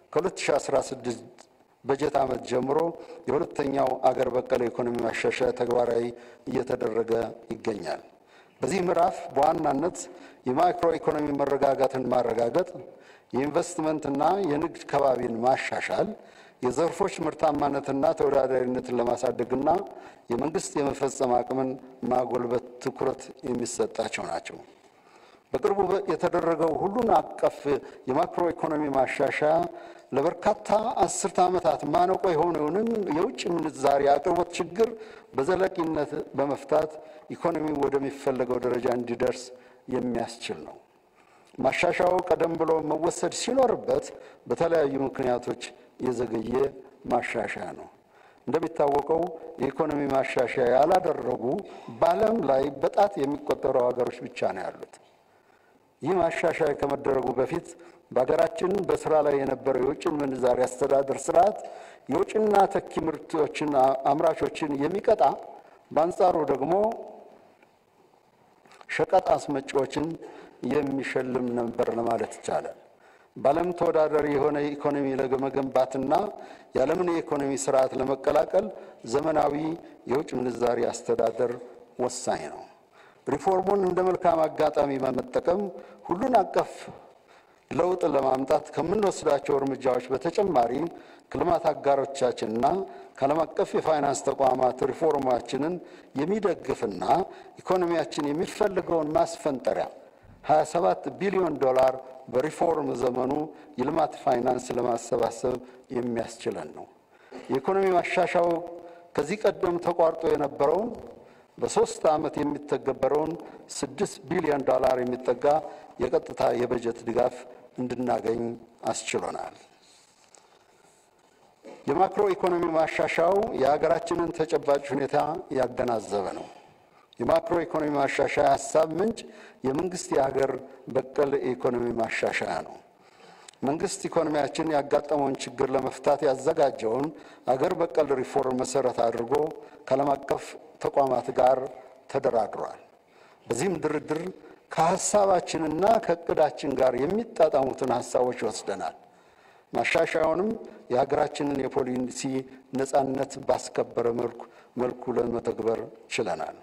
ከ2016 በጀት ዓመት ጀምሮ የሁለተኛው አገር በቀል ኢኮኖሚ ማሻሻያ ተግባራዊ እየተደረገ ይገኛል። በዚህ ምዕራፍ በዋናነት የማክሮ ኢኮኖሚ መረጋጋትን ማረጋገጥ፣ የኢንቨስትመንትና የንግድ ከባቢን ማሻሻል፣ የዘርፎች ምርታማነትና ተወዳዳሪነትን ለማሳደግና የመንግስት የመፈጸም አቅምን ማጎልበት ትኩረት የሚሰጣቸው ናቸው። በቅርቡ የተደረገው ሁሉን አቀፍ የማክሮ ኢኮኖሚ ማሻሻያ ለበርካታ አስርተ ዓመታት ማነቆ የሆነውንም የውጭ ምንዛሪ አቅርቦት ችግር በዘላቂነት በመፍታት ኢኮኖሚው ወደሚፈለገው ደረጃ እንዲደርስ የሚያስችል ነው። ማሻሻያው ቀደም ብሎ መወሰድ ሲኖርበት በተለያዩ ምክንያቶች የዘገየ ማሻሻያ ነው። እንደሚታወቀው የኢኮኖሚ ማሻሻያ ያላደረጉ በዓለም ላይ በጣት የሚቆጠሩ ሀገሮች ብቻ ነው ያሉት። ይህ ማሻሻያ ከመደረጉ በፊት በሀገራችን በስራ ላይ የነበረው የውጭ ምንዛሪ አስተዳደር ስርዓት የውጭና ተኪ ምርቶችን አምራቾችን የሚቀጣ በአንጻሩ ደግሞ ሸቀጥ አስመጪዎችን የሚሸልም ነበር ለማለት ይቻላል። በዓለም ተወዳዳሪ የሆነ ኢኮኖሚ ለመገንባትና የዓለምን የኢኮኖሚ ስርዓት ለመቀላቀል ዘመናዊ የውጭ ምንዛሪ አስተዳደር ወሳኝ ነው። ሪፎርሙን እንደ መልካም አጋጣሚ በመጠቀም ሁሉን አቀፍ ለውጥ ለማምጣት ከምንወስዳቸው እርምጃዎች በተጨማሪ ከልማት አጋሮቻችንና ከዓለም አቀፍ የፋይናንስ ተቋማት ሪፎርማችንን የሚደግፍና ኢኮኖሚያችን የሚፈልገውን ማስፈንጠሪያ 27 ቢሊዮን ዶላር በሪፎርም ዘመኑ የልማት ፋይናንስ ለማሰባሰብ የሚያስችለን ነው። የኢኮኖሚ ማሻሻው ከዚህ ቀደም ተቋርጦ የነበረውን በሶስት ዓመት የሚተገበረውን ስድስት ቢሊዮን ዶላር የሚጠጋ የቀጥታ የበጀት ድጋፍ እንድናገኝ አስችሎናል። የማክሮ ኢኮኖሚ ማሻሻያው የሀገራችንን ተጨባጭ ሁኔታ ያገናዘበ ነው። የማክሮ ኢኮኖሚ ማሻሻያ ሀሳብ ምንጭ የመንግስት የሀገር በቀል ኢኮኖሚ ማሻሻያ ነው። መንግስት ኢኮኖሚያችን ያጋጠመውን ችግር ለመፍታት ያዘጋጀውን አገር በቀል ሪፎርም መሰረት አድርጎ ከዓለም አቀፍ ተቋማት ጋር ተደራድሯል። በዚህም ድርድር ከሀሳባችንና ከእቅዳችን ጋር የሚጣጣሙትን ሀሳቦች ወስደናል። ማሻሻያውንም የሀገራችንን የፖሊሲ ነፃነት ባስከበረ መልኩ መልኩ ለመተግበር ችለናል።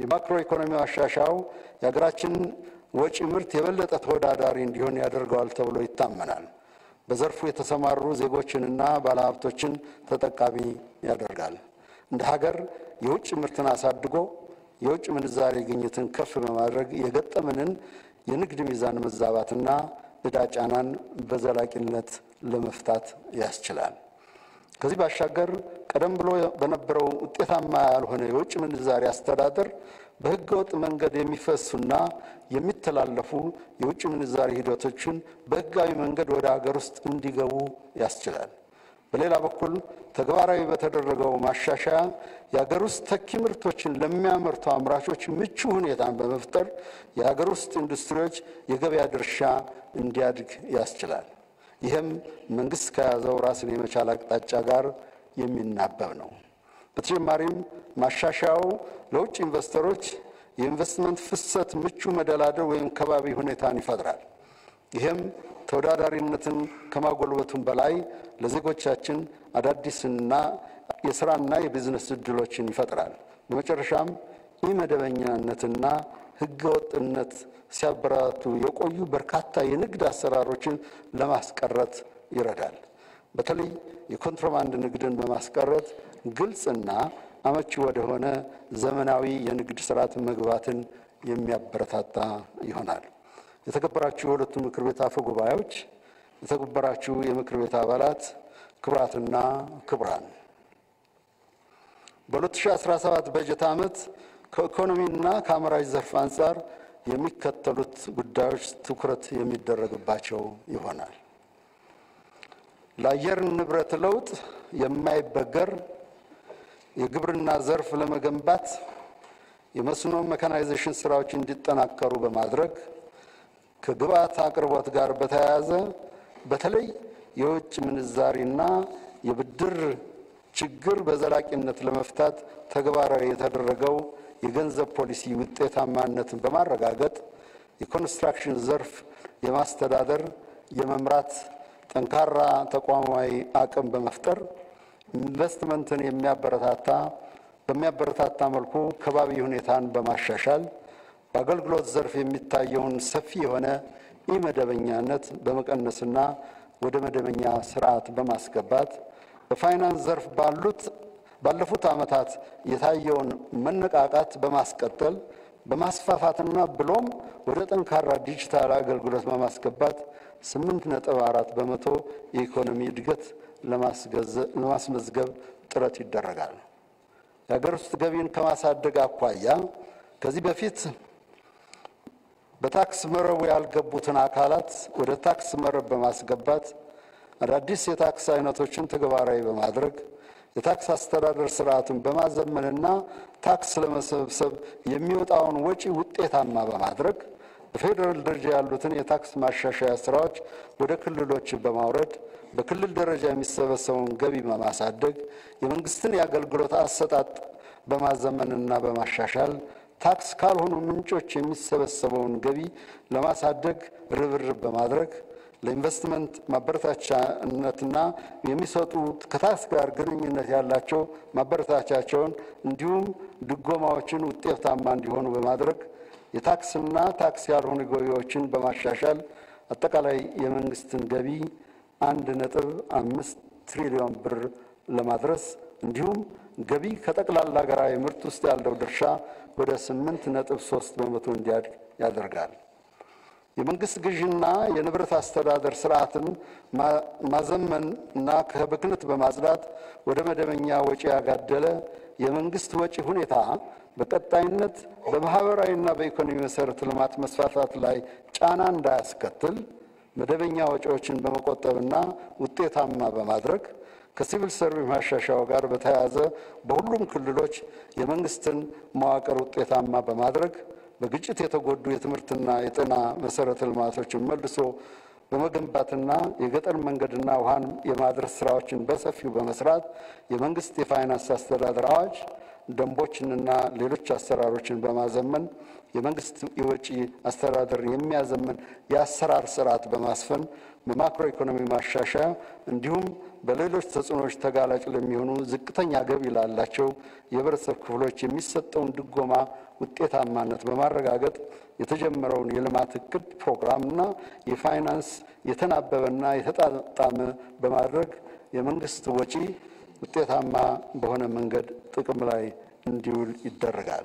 የማክሮ ኢኮኖሚ ማሻሻያው የሀገራችን ወጪ ምርት የበለጠ ተወዳዳሪ እንዲሆን ያደርገዋል ተብሎ ይታመናል። በዘርፉ የተሰማሩ ዜጎችንና ባለሀብቶችን ተጠቃሚ ያደርጋል። እንደ ሀገር የውጭ ምርትን አሳድጎ የውጭ ምንዛሬ ግኝትን ከፍ በማድረግ የገጠመንን የንግድ ሚዛን መዛባትና ዕዳ ጫናን በዘላቂነት ለመፍታት ያስችላል። ከዚህ ባሻገር ቀደም ብሎ በነበረው ውጤታማ ያልሆነ የውጭ ምንዛሪ አስተዳደር በሕገ ወጥ መንገድ የሚፈሱና የሚተላለፉ የውጭ ምንዛሪ ሂደቶችን በሕጋዊ መንገድ ወደ ሀገር ውስጥ እንዲገቡ ያስችላል። በሌላ በኩል ተግባራዊ በተደረገው ማሻሻያ የሀገር ውስጥ ተኪ ምርቶችን ለሚያመርቱ አምራቾች ምቹ ሁኔታን በመፍጠር የሀገር ውስጥ ኢንዱስትሪዎች የገበያ ድርሻ እንዲያድግ ያስችላል። ይህም መንግስት ከያዘው ራስን የመቻል አቅጣጫ ጋር የሚናበብ ነው። በተጨማሪም ማሻሻያው ለውጭ ኢንቨስተሮች የኢንቨስትመንት ፍሰት ምቹ መደላደል ወይም ከባቢ ሁኔታን ይፈጥራል። ይህም ተወዳዳሪነትን ከማጎልበቱም በላይ ለዜጎቻችን አዳዲስና የስራና የቢዝነስ እድሎችን ይፈጥራል። በመጨረሻም ኢመደበኛነትና ህገወጥነት ሲያበረታቱ የቆዩ በርካታ የንግድ አሰራሮችን ለማስቀረት ይረዳል። በተለይ የኮንትሮባንድ ንግድን በማስቀረት ግልጽና አመቺ ወደሆነ ዘመናዊ የንግድ ስርዓት መግባትን የሚያበረታታ ይሆናል። የተከበራችሁ የሁለቱ ምክር ቤት አፈ ጉባኤዎች፣ የተከበራችሁ የምክር ቤት አባላት፣ ክቡራትና ክቡራን በ2017 በጀት ዓመት ከኢኮኖሚና ከአምራች ዘርፍ አንጻር የሚከተሉት ጉዳዮች ትኩረት የሚደረግባቸው ይሆናል። ለአየር ንብረት ለውጥ የማይበገር የግብርና ዘርፍ ለመገንባት የመስኖ መካናይዜሽን ስራዎች እንዲጠናከሩ በማድረግ ከግብዓት አቅርቦት ጋር በተያያዘ በተለይ የውጭ ምንዛሪና የብድር ችግር በዘላቂነት ለመፍታት ተግባራዊ የተደረገው የገንዘብ ፖሊሲ ውጤታማነትን በማረጋገጥ የኮንስትራክሽን ዘርፍ የማስተዳደር የመምራት ጠንካራ ተቋማዊ አቅም በመፍጠር ኢንቨስትመንትን የሚያበረታታ በሚያበረታታ መልኩ ከባቢ ሁኔታን በማሻሻል በአገልግሎት ዘርፍ የሚታየውን ሰፊ የሆነ ኢመደበኛነት በመቀነስና ወደ መደበኛ ስርዓት በማስገባት በፋይናንስ ዘርፍ ባሉት ባለፉት ዓመታት የታየውን መነቃቃት በማስቀጠል በማስፋፋትና ብሎም ወደ ጠንካራ ዲጂታል አገልግሎት በማስገባት ስምንት ነጥብ አራት በመቶ የኢኮኖሚ እድገት ለማስመዝገብ ጥረት ይደረጋል። የሀገር ውስጥ ገቢን ከማሳደግ አኳያ ከዚህ በፊት በታክስ መረቡ ያልገቡትን አካላት ወደ ታክስ መረብ በማስገባት አዳዲስ የታክስ አይነቶችን ተግባራዊ በማድረግ የታክስ አስተዳደር ስርዓቱን በማዘመንና ታክስ ለመሰብሰብ የሚወጣውን ወጪ ውጤታማ በማድረግ በፌዴራል ደረጃ ያሉትን የታክስ ማሻሻያ ስራዎች ወደ ክልሎች በማውረድ በክልል ደረጃ የሚሰበሰበውን ገቢ በማሳደግ የመንግስትን የአገልግሎት አሰጣጥ በማዘመንና በማሻሻል ታክስ ካልሆኑ ምንጮች የሚሰበሰበውን ገቢ ለማሳደግ ርብርብ በማድረግ ለኢንቨስትመንት ማበረታቻነትና የሚሰጡ ከታክስ ጋር ግንኙነት ያላቸው ማበረታቻቸውን እንዲሁም ድጎማዎችን ውጤታማ እንዲሆኑ በማድረግ የታክስና ታክስ ያልሆኑ ገቢዎችን በማሻሻል አጠቃላይ የመንግስትን ገቢ አንድ ነጥብ አምስት ትሪሊዮን ብር ለማድረስ እንዲሁም ገቢ ከጠቅላላ ሀገራዊ ምርት ውስጥ ያለው ድርሻ ወደ ስምንት ነጥብ ሶስት በመቶ እንዲያድግ ያደርጋል። የመንግስት ግዥና የንብረት አስተዳደር ስርዓትን ማዘመን እና ከብክነት በማጽዳት ወደ መደበኛ ወጪ ያጋደለ የመንግስት ወጪ ሁኔታ በቀጣይነት በማህበራዊና በኢኮኖሚ መሰረተ ልማት መስፋፋት ላይ ጫና እንዳያስከትል መደበኛ ወጪዎችን በመቆጠብና ውጤታማ በማድረግ ከሲቪል ሰርቪስ ማሻሻያው ጋር በተያያዘ በሁሉም ክልሎች የመንግስትን መዋቅር ውጤታማ በማድረግ በግጭት የተጎዱ የትምህርትና የጤና መሰረተ ልማቶችን መልሶ በመገንባትና የገጠር መንገድና ውሃን የማድረስ ስራዎችን በሰፊው በመስራት የመንግስት የፋይናንስ አስተዳደር አዋጅ ደንቦችንና ሌሎች አሰራሮችን በማዘመን የመንግስት የወጪ አስተዳደር የሚያዘምን የአሰራር ስርዓት በማስፈን በማክሮ ኢኮኖሚ ማሻሻያ እንዲሁም በሌሎች ተጽዕኖዎች ተጋላጭ ለሚሆኑ ዝቅተኛ ገቢ ላላቸው የህብረተሰብ ክፍሎች የሚሰጠውን ድጎማ ውጤታማነት በማረጋገጥ የተጀመረውን የልማት እቅድ ፕሮግራምና የፋይናንስ የተናበበና የተጣጣመ በማድረግ የመንግስት ወጪ ውጤታማ በሆነ መንገድ ጥቅም ላይ እንዲውል ይደረጋል።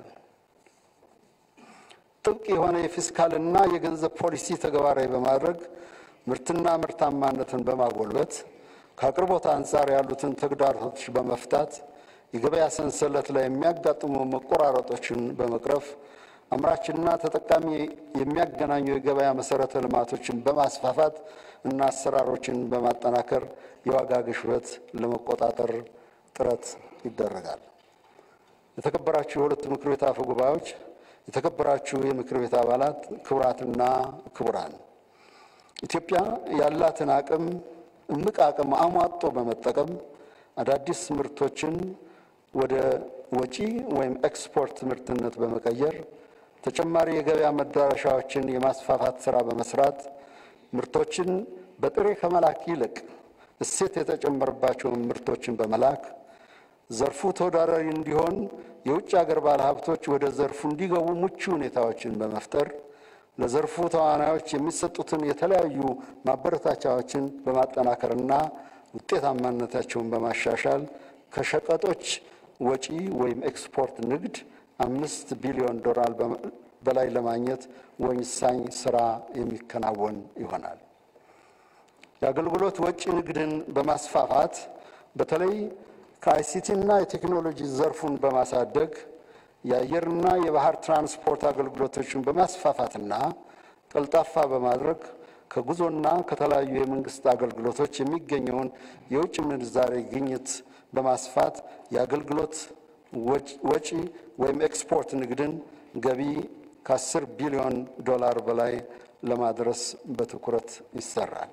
ጥብቅ የሆነ የፊስካልና የገንዘብ ፖሊሲ ተግባራዊ በማድረግ ምርትና ምርታማነትን በማጎልበት ከአቅርቦት አንጻር ያሉትን ተግዳሮቶች በመፍታት የገበያ ሰንሰለት ላይ የሚያጋጥሙ መቆራረጦችን በመቅረፍ አምራችና ተጠቃሚ የሚያገናኙ የገበያ መሰረተ ልማቶችን በማስፋፋት እና አሰራሮችን በማጠናከር የዋጋ ግሽበት ለመቆጣጠር ጥረት ይደረጋል። የተከበራችሁ የሁለቱ ምክር ቤት አፈ ጉባኤዎች፣ የተከበራችሁ የምክር ቤት አባላት፣ ክቡራትና ክቡራን፣ ኢትዮጵያ ያላትን አቅም እምቅ አቅም አሟጦ በመጠቀም አዳዲስ ምርቶችን ወደ ወጪ ወይም ኤክስፖርት ምርትነት በመቀየር ተጨማሪ የገበያ መዳረሻዎችን የማስፋፋት ስራ በመስራት ምርቶችን በጥሬ ከመላክ ይልቅ እሴት የተጨመረባቸውን ምርቶችን በመላክ ዘርፉ ተወዳዳሪ እንዲሆን የውጭ ሀገር ባለሀብቶች ወደ ዘርፉ እንዲገቡ ምቹ ሁኔታዎችን በመፍጠር ለዘርፉ ተዋናዮች የሚሰጡትን የተለያዩ ማበረታቻዎችን በማጠናከርና ውጤታማነታቸውን በማሻሻል ከሸቀጦች ወጪ ወይም ኤክስፖርት ንግድ አምስት ቢሊዮን ዶላር በላይ ለማግኘት ወሳኝ ስራ የሚከናወን ይሆናል። የአገልግሎት ወጪ ንግድን በማስፋፋት በተለይ ከአይሲቲና የቴክኖሎጂ ዘርፉን በማሳደግ የአየርና የባህር ትራንስፖርት አገልግሎቶችን በማስፋፋትና ቀልጣፋ በማድረግ ከጉዞና ከተለያዩ የመንግስት አገልግሎቶች የሚገኘውን የውጭ ምንዛሬ ግኝት በማስፋት የአገልግሎት ወጪ ወይም ኤክስፖርት ንግድን ገቢ ከ10 ቢሊዮን ዶላር በላይ ለማድረስ በትኩረት ይሰራል።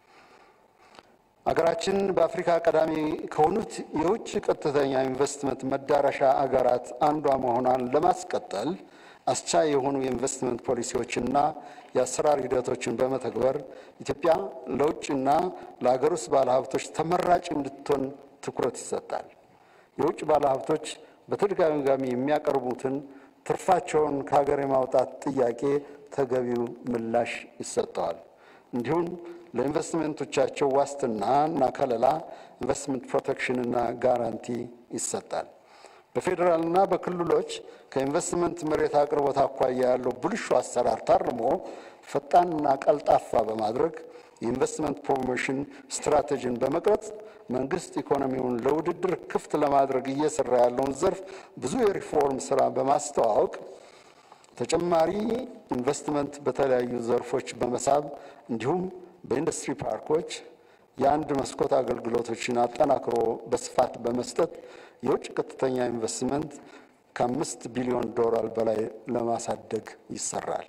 አገራችን በአፍሪካ ቀዳሚ ከሆኑት የውጭ ቀጥተኛ ኢንቨስትመንት መዳረሻ አገራት አንዷ መሆኗን ለማስቀጠል አስቻይ የሆኑ የኢንቨስትመንት ፖሊሲዎችና የአሰራር ሂደቶችን በመተግበር ኢትዮጵያ ለውጭና ለአገር ውስጥ ባለሀብቶች ተመራጭ እንድትሆን ትኩረት ይሰጣል። የውጭ ባለሀብቶች በተደጋጋሚ የሚያቀርቡትን ትርፋቸውን ከሀገር የማውጣት ጥያቄ ተገቢው ምላሽ ይሰጠዋል። እንዲሁም ለኢንቨስትመንቶቻቸው ዋስትና እና ከለላ ኢንቨስትመንት ፕሮቴክሽንና ጋራንቲ ይሰጣል። በፌዴራልና በክልሎች ከኢንቨስትመንት መሬት አቅርቦት አኳያ ያለው ብልሹ አሰራር ታርሞ ፈጣንና ቀልጣፋ በማድረግ የኢንቨስትመንት ፕሮሞሽን ስትራቴጂን በመቅረጽ መንግስት ኢኮኖሚውን ለውድድር ክፍት ለማድረግ እየሰራ ያለውን ዘርፍ ብዙ የሪፎርም ስራ በማስተዋወቅ ተጨማሪ ኢንቨስትመንት በተለያዩ ዘርፎች በመሳብ እንዲሁም በኢንዱስትሪ ፓርኮች የአንድ መስኮት አገልግሎቶችን አጠናክሮ በስፋት በመስጠት የውጭ ቀጥተኛ ኢንቨስትመንት ከአምስት ቢሊዮን ዶላር በላይ ለማሳደግ ይሰራል።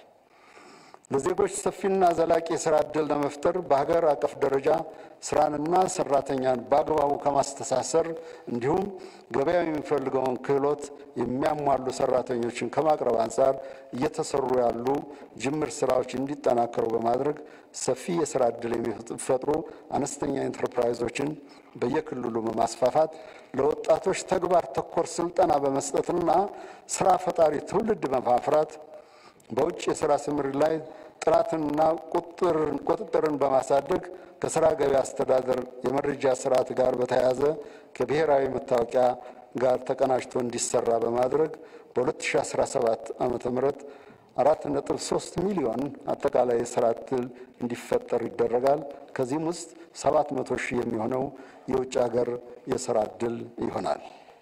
ለዜጎች ሰፊና ዘላቂ የስራ ዕድል ለመፍጠር በሀገር አቀፍ ደረጃ ስራንና ሰራተኛን በአግባቡ ከማስተሳሰር እንዲሁም ገበያው የሚፈልገውን ክህሎት የሚያሟሉ ሰራተኞችን ከማቅረብ አንጻር እየተሰሩ ያሉ ጅምር ስራዎች እንዲጠናከሩ በማድረግ ሰፊ የስራ ዕድል የሚፈጥሩ አነስተኛ ኢንተርፕራይዞችን በየክልሉ በማስፋፋት ለወጣቶች ተግባር ተኮር ስልጠና በመስጠትና ስራ ፈጣሪ ትውልድ በማፍራት በውጭ የስራ ስምሪት ላይ ጥራትንና ቁጥጥርን በማሳደግ ከስራ ገበያ አስተዳደር የመረጃ ስርዓት ጋር በተያያዘ ከብሔራዊ መታወቂያ ጋር ተቀናጅቶ እንዲሰራ በማድረግ በ2017 ዓ ም አራት ነጥብ ሶስት ሚሊዮን አጠቃላይ የስራ ዕድል እንዲፈጠር ይደረጋል። ከዚህም ውስጥ ሰባት መቶ ሺህ የሚሆነው የውጭ ሀገር የስራ ዕድል ይሆናል።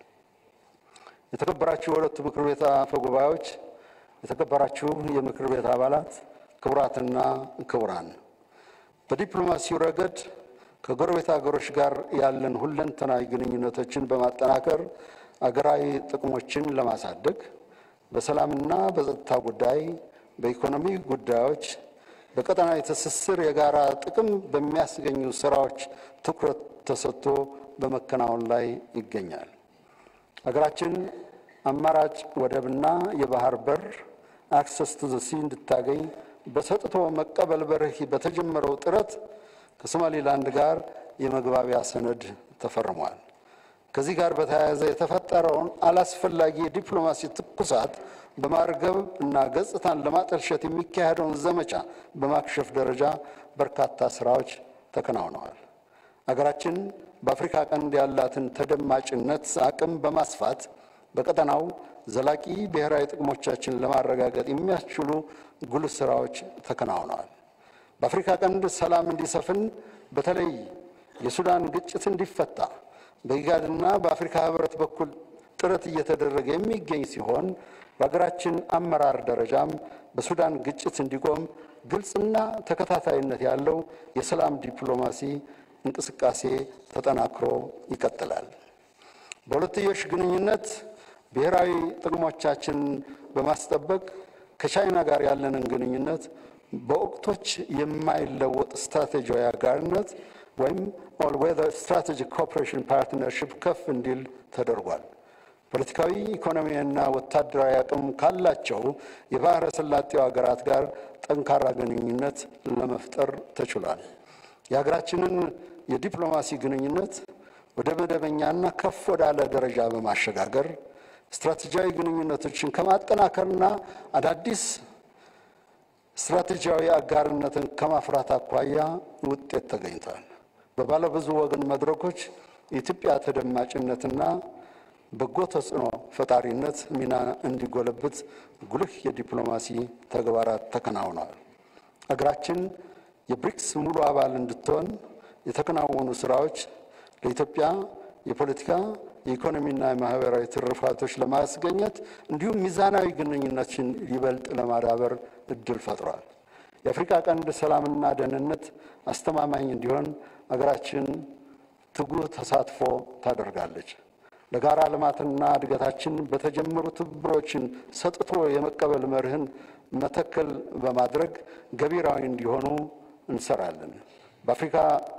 የተከበራችሁ የሁለቱ ምክር ቤት አፈ ጉባኤዎች የተከበራችሁ የምክር ቤት አባላት፣ ክቡራትና ክቡራን፣ በዲፕሎማሲው ረገድ ከጎረቤት ሀገሮች ጋር ያለን ሁለንተናዊ ግንኙነቶችን በማጠናከር አገራዊ ጥቅሞችን ለማሳደግ በሰላምና በጸጥታ ጉዳይ፣ በኢኮኖሚ ጉዳዮች፣ በቀጠናዊ ትስስር የጋራ ጥቅም በሚያስገኙ ስራዎች ትኩረት ተሰጥቶ በመከናወን ላይ ይገኛል። ሀገራችን አማራጭ ወደብና የባህር በር አክሰስ ቱ ዘ ሲ እንድታገኝ በሰጥቶ መቀበል በርህ በተጀመረው ጥረት ከሶማሌላንድ ጋር የመግባቢያ ሰነድ ተፈርሟል። ከዚህ ጋር በተያያዘ የተፈጠረውን አላስፈላጊ የዲፕሎማሲ ትኩሳት በማርገብ እና ገጽታን ለማጠልሸት የሚካሄደውን ዘመቻ በማክሸፍ ደረጃ በርካታ ስራዎች ተከናውነዋል። አገራችን በአፍሪካ ቀንድ ያላትን ተደማጭነት አቅም በማስፋት በቀጠናው ዘላቂ ብሔራዊ ጥቅሞቻችን ለማረጋገጥ የሚያስችሉ ጉልህ ስራዎች ተከናውነዋል። በአፍሪካ ቀንድ ሰላም እንዲሰፍን በተለይ የሱዳን ግጭት እንዲፈታ በኢጋድና በአፍሪካ ህብረት በኩል ጥረት እየተደረገ የሚገኝ ሲሆን በሀገራችን አመራር ደረጃም በሱዳን ግጭት እንዲቆም ግልጽና ተከታታይነት ያለው የሰላም ዲፕሎማሲ እንቅስቃሴ ተጠናክሮ ይቀጥላል። በሁለትዮሽ ግንኙነት ብሔራዊ ጥቅሞቻችንን በማስጠበቅ ከቻይና ጋር ያለንን ግንኙነት በወቅቶች የማይለወጥ ስትራቴጂያዊ አጋርነት ወይም ኦል ዌዘር ስትራቴጂክ ኮኦፕሬሽን ፓርትነርሽፕ ከፍ እንዲል ተደርጓል። ፖለቲካዊ፣ ኢኮኖሚያዊና ወታደራዊ አቅም ካላቸው የባሕረ ሰላጤው ሀገራት ጋር ጠንካራ ግንኙነት ለመፍጠር ተችሏል። የሀገራችንን የዲፕሎማሲ ግንኙነት ወደ መደበኛና ከፍ ወዳለ ደረጃ በማሸጋገር ስትራቴጂያዊ ግንኙነቶችን ከማጠናከርና አዳዲስ ስትራቴጂያዊ አጋርነትን ከማፍራት አኳያ ውጤት ተገኝቷል። በባለብዙ ወገን መድረኮች የኢትዮጵያ ተደማጭነትና በጎ ተጽዕኖ ፈጣሪነት ሚና እንዲጎለብት ጉልህ የዲፕሎማሲ ተግባራት ተከናውነዋል። አገራችን የብሪክስ ሙሉ አባል እንድትሆን የተከናወኑ ስራዎች ለኢትዮጵያ የፖለቲካ የኢኮኖሚና የማህበራዊ ትሩፋቶች ለማስገኘት እንዲሁም ሚዛናዊ ግንኙነቶችን ይበልጥ ለማዳበር እድል ፈጥሯል። የአፍሪካ ቀንድ ሰላምና ደህንነት አስተማማኝ እንዲሆን አገራችን ትጉህ ተሳትፎ ታደርጋለች። ለጋራ ልማትና እድገታችን በተጀመሩ ትብብሮችን ሰጥቶ የመቀበል መርህን መተከል በማድረግ ገቢራዊ እንዲሆኑ እንሰራለን። በአፍሪካ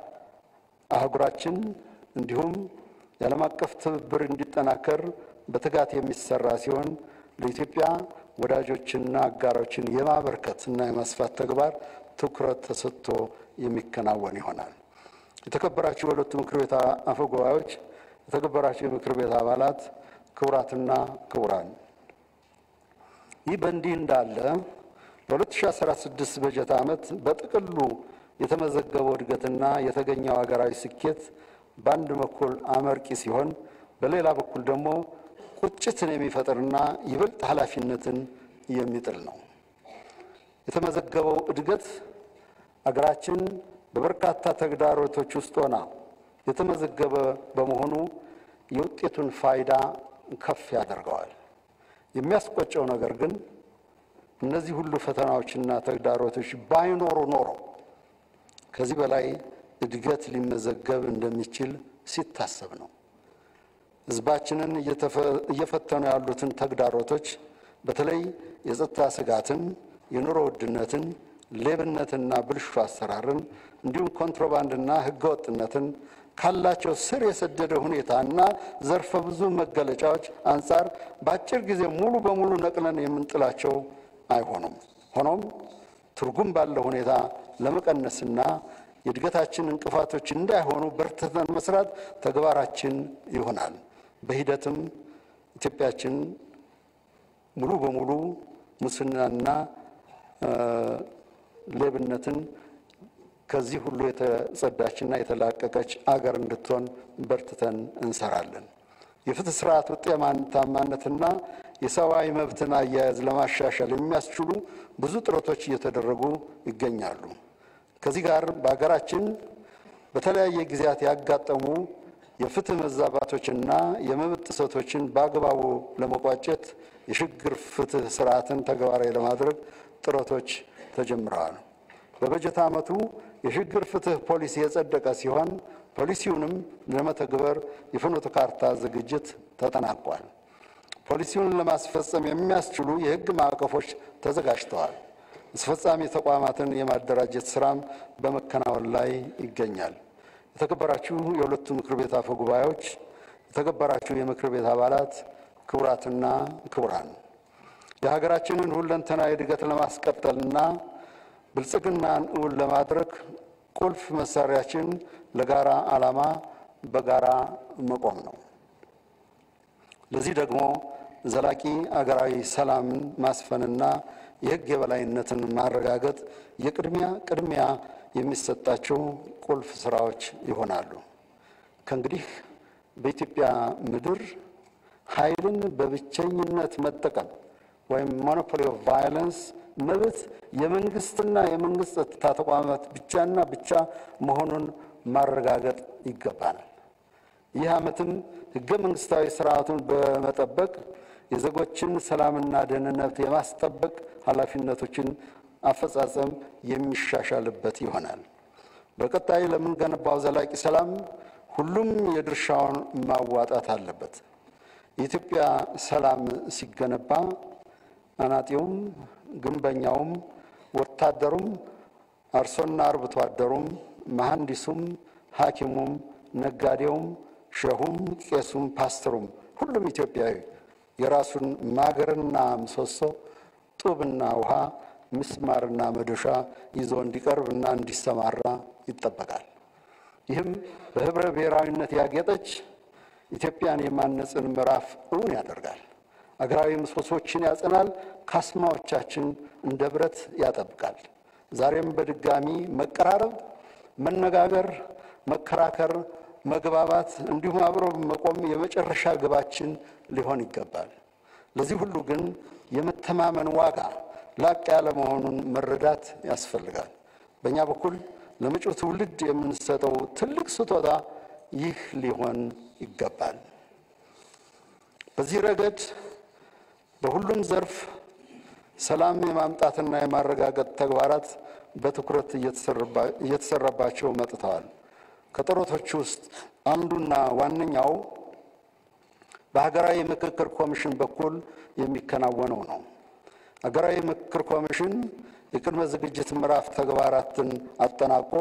አህጉራችን እንዲሁም የዓለም አቀፍ ትብብር እንዲጠናከር በትጋት የሚሰራ ሲሆን ለኢትዮጵያ ወዳጆችና አጋሮችን የማበርከት እና የማስፋት ተግባር ትኩረት ተሰጥቶ የሚከናወን ይሆናል። የተከበራችሁ የሁለቱ ምክር ቤት አፈ ጉባኤዎች፣ የተከበራችሁ የምክር ቤት አባላት፣ ክቡራትና ክቡራን፣ ይህ በእንዲህ እንዳለ በ2016 በጀት ዓመት በጥቅሉ የተመዘገበው እድገትና የተገኘው ሀገራዊ ስኬት በአንድ በኩል አመርቂ ሲሆን በሌላ በኩል ደግሞ ቁጭትን የሚፈጥርና ይበልጥ ኃላፊነትን የሚጥል ነው። የተመዘገበው እድገት አገራችን በበርካታ ተግዳሮቶች ውስጥ ሆና የተመዘገበ በመሆኑ የውጤቱን ፋይዳ ከፍ ያደርገዋል። የሚያስቆጨው ነገር ግን እነዚህ ሁሉ ፈተናዎችና ተግዳሮቶች ባይኖሩ ኖሮ ከዚህ በላይ እድገት ሊመዘገብ እንደሚችል ሲታሰብ ነው። ሕዝባችንን እየፈተኑ ያሉትን ተግዳሮቶች በተለይ የጸጥታ ስጋትን፣ የኑሮ ውድነትን፣ ሌብነትና ብልሹ አሰራርን እንዲሁም ኮንትሮባንድና ሕገወጥነትን ካላቸው ስር የሰደደ ሁኔታና ዘርፈ ብዙ መገለጫዎች አንጻር በአጭር ጊዜ ሙሉ በሙሉ ነቅለን የምንጥላቸው አይሆኑም። ሆኖም ትርጉም ባለው ሁኔታ ለመቀነስና የእድገታችን እንቅፋቶች እንዳይሆኑ በርትተን መስራት ተግባራችን ይሆናል። በሂደትም ኢትዮጵያችን ሙሉ በሙሉ ሙስናና ሌብነትን ከዚህ ሁሉ የተጸዳችና የተላቀቀች አገር እንድትሆን በርትተን እንሰራለን። የፍትህ ስርዓት ውጤታማነትና የሰብአዊ መብትን አያያዝ ለማሻሻል የሚያስችሉ ብዙ ጥረቶች እየተደረጉ ይገኛሉ። ከዚህ ጋር በሀገራችን በተለያየ ጊዜያት ያጋጠሙ የፍትህ መዛባቶችና የመብት ጥሰቶችን በአግባቡ ለመቋጨት የሽግግር ፍትህ ስርዓትን ተግባራዊ ለማድረግ ጥረቶች ተጀምረዋል። በበጀት ዓመቱ የሽግግር ፍትህ ፖሊሲ የጸደቀ ሲሆን ፖሊሲውንም ለመተግበር የፍኖተ ካርታ ዝግጅት ተጠናቋል። ፖሊሲውን ለማስፈጸም የሚያስችሉ የሕግ ማዕቀፎች ተዘጋጅተዋል። አስፈጻሚ ተቋማትን የማደራጀት ስራም በመከናወን ላይ ይገኛል። የተከበራችሁ የሁለቱ ምክር ቤት አፈ ጉባኤዎች፣ የተከበራችሁ የምክር ቤት አባላት፣ ክቡራትና ክቡራን የሀገራችንን ሁለንተናዊ እድገት ለማስቀጠልና ብልጽግናን እውን ለማድረግ ቁልፍ መሳሪያችን ለጋራ ዓላማ በጋራ መቆም ነው። ለዚህ ደግሞ ዘላቂ አገራዊ ሰላምን ማስፈንና የሕግ የበላይነትን ማረጋገጥ የቅድሚያ ቅድሚያ የሚሰጣቸው ቁልፍ ስራዎች ይሆናሉ። ከእንግዲህ በኢትዮጵያ ምድር ኃይልን በብቸኝነት መጠቀም ወይም ሞኖፖሊ ኦፍ ቫዮለንስ መብት የመንግስትና የመንግስት ጸጥታ ተቋማት ብቻና ብቻ መሆኑን ማረጋገጥ ይገባናል። ይህ ዓመትም ህገ መንግስታዊ ስርዓቱን በመጠበቅ የዜጎችን ሰላምና ደህንነት የማስጠበቅ ኃላፊነቶችን አፈጻጸም የሚሻሻልበት ይሆናል። በቀጣይ ለምንገነባው ዘላቂ ሰላም ሁሉም የድርሻውን ማዋጣት አለበት። የኢትዮጵያ ሰላም ሲገነባ አናጢውም፣ ግንበኛውም፣ ወታደሩም፣ አርሶና አርብቶ አደሩም፣ መሐንዲሱም፣ ሐኪሙም፣ ነጋዴውም፣ ሸሁም፣ ቄሱም፣ ፓስተሩም ሁሉም ኢትዮጵያዊ የራሱን ማገርና ምሰሶ ጡብና ውሃ ምስማርና መዶሻ ይዞ እንዲቀርብና እንዲሰማራ ይጠበቃል። ይህም በህብረ ብሔራዊነት ያጌጠች ኢትዮጵያን የማነጽን ምዕራፍ እውን ያደርጋል። አገራዊ ምሰሶችን ያጸናል። ካስማዎቻችን እንደ ብረት ያጠብቃል። ዛሬም በድጋሚ መቀራረብ፣ መነጋገር፣ መከራከር፣ መግባባት እንዲሁም አብሮ መቆም የመጨረሻ ግባችን ሊሆን ይገባል። ለዚህ ሁሉ ግን የመተማመን ዋጋ ላቅ ያለ መሆኑን መረዳት ያስፈልጋል። በእኛ በኩል ለመጪው ትውልድ የምንሰጠው ትልቅ ስጦታ ይህ ሊሆን ይገባል። በዚህ ረገድ በሁሉም ዘርፍ ሰላም የማምጣትና የማረጋገጥ ተግባራት በትኩረት እየተሰራባቸው መጥተዋል። ከጥረቶች ውስጥ አንዱና ዋነኛው በሀገራዊ ምክክር ኮሚሽን በኩል የሚከናወነው ነው። ሀገራዊ ምክክር ኮሚሽን የቅድመ ዝግጅት ምዕራፍ ተግባራትን አጠናቆ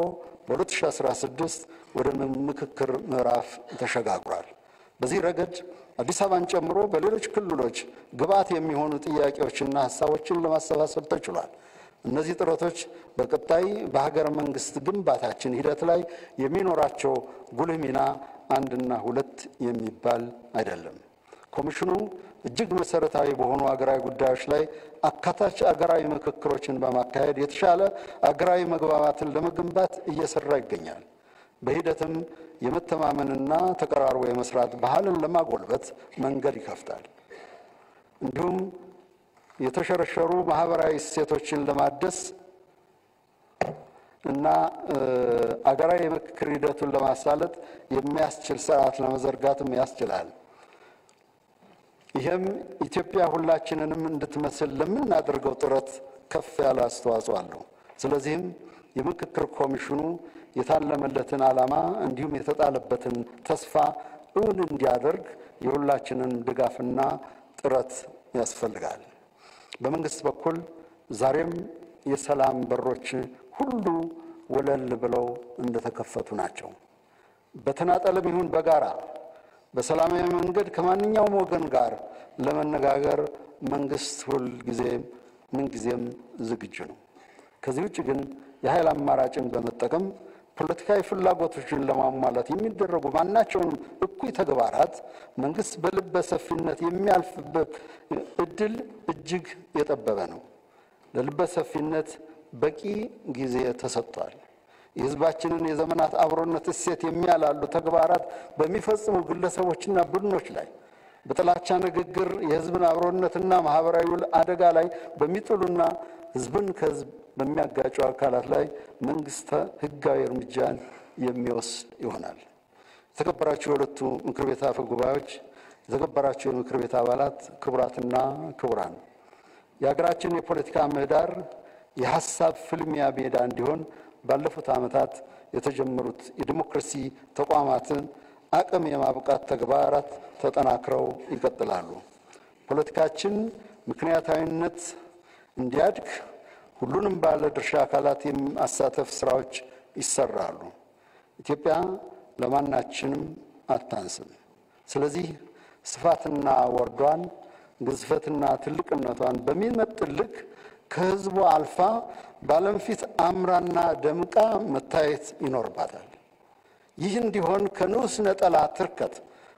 በ2016 ወደ ምክክር ምዕራፍ ተሸጋግሯል። በዚህ ረገድ አዲስ አበባን ጨምሮ በሌሎች ክልሎች ግብዓት የሚሆኑ ጥያቄዎችና ሀሳቦችን ለማሰባሰብ ተችሏል። እነዚህ ጥረቶች በቀጣይ በሀገረ መንግስት ግንባታችን ሂደት ላይ የሚኖራቸው ጉልህ ሚና አንድና ሁለት የሚባል አይደለም። ኮሚሽኑ እጅግ መሰረታዊ በሆኑ አገራዊ ጉዳዮች ላይ አካታች አገራዊ ምክክሮችን በማካሄድ የተሻለ አገራዊ መግባባትን ለመገንባት እየሰራ ይገኛል። በሂደትም የመተማመንና ተቀራርቦ የመስራት ባህልን ለማጎልበት መንገድ ይከፍታል። እንዲሁም የተሸረሸሩ ማህበራዊ እሴቶችን ለማደስ እና አገራዊ የምክክር ሂደቱን ለማሳለጥ የሚያስችል ስርዓት ለመዘርጋትም ያስችላል። ይህም ኢትዮጵያ ሁላችንንም እንድትመስል ለምናደርገው ጥረት ከፍ ያለ አስተዋጽኦ አለው። ስለዚህም የምክክር ኮሚሽኑ የታለመለትን ዓላማ እንዲሁም የተጣለበትን ተስፋ እውን እንዲያደርግ የሁላችንን ድጋፍና ጥረት ያስፈልጋል። በመንግስት በኩል ዛሬም የሰላም በሮች ሁሉ ወለል ብለው እንደተከፈቱ ናቸው። በተናጠልም ይሁን በጋራ በሰላማዊ መንገድ ከማንኛውም ወገን ጋር ለመነጋገር መንግስት ሁል ጊዜም ምንጊዜም ዝግጁ ነው። ከዚህ ውጭ ግን የኃይል አማራጭን በመጠቀም ፖለቲካዊ ፍላጎቶችን ለማሟላት የሚደረጉ ማናቸውንም እኩይ ተግባራት መንግስት በልበ ሰፊነት የሚያልፍበት እድል እጅግ የጠበበ ነው። ለልበ ሰፊነት በቂ ጊዜ ተሰጥቷል። የሕዝባችንን የዘመናት አብሮነት እሴት የሚያላሉ ተግባራት በሚፈጽሙ ግለሰቦችና ቡድኖች ላይ በጥላቻ ንግግር የሕዝብን አብሮነትና ማህበራዊ ውል አደጋ ላይ በሚጥሉና ሕዝብን ከሕዝብ በሚያጋጩ አካላት ላይ መንግስት ሕጋዊ እርምጃን የሚወስድ ይሆናል። የተከበራችሁ የሁለቱ ምክር ቤት አፈ ጉባኤዎች፣ የተከበራችሁ የምክር ቤት አባላት፣ ክቡራትና ክቡራን የሀገራችን የፖለቲካ ምህዳር የሀሳብ ፍልሚያ ሜዳ እንዲሆን ባለፉት ዓመታት የተጀመሩት የዲሞክራሲ ተቋማትን አቅም የማብቃት ተግባራት ተጠናክረው ይቀጥላሉ። ፖለቲካችን ምክንያታዊነት እንዲያድግ ሁሉንም ባለ ድርሻ አካላት የማሳተፍ ስራዎች ይሰራሉ። ኢትዮጵያ ለማናችንም አታንስም። ስለዚህ ስፋትና ወርዷን ግዝፈትና ትልቅነቷን በሚመጥን ልክ ከህዝቡ አልፋ በዓለም ፊት አምራና ደምቃ መታየት ይኖርባታል። ይህ እንዲሆን ከንዑስ ነጠላ ትርከት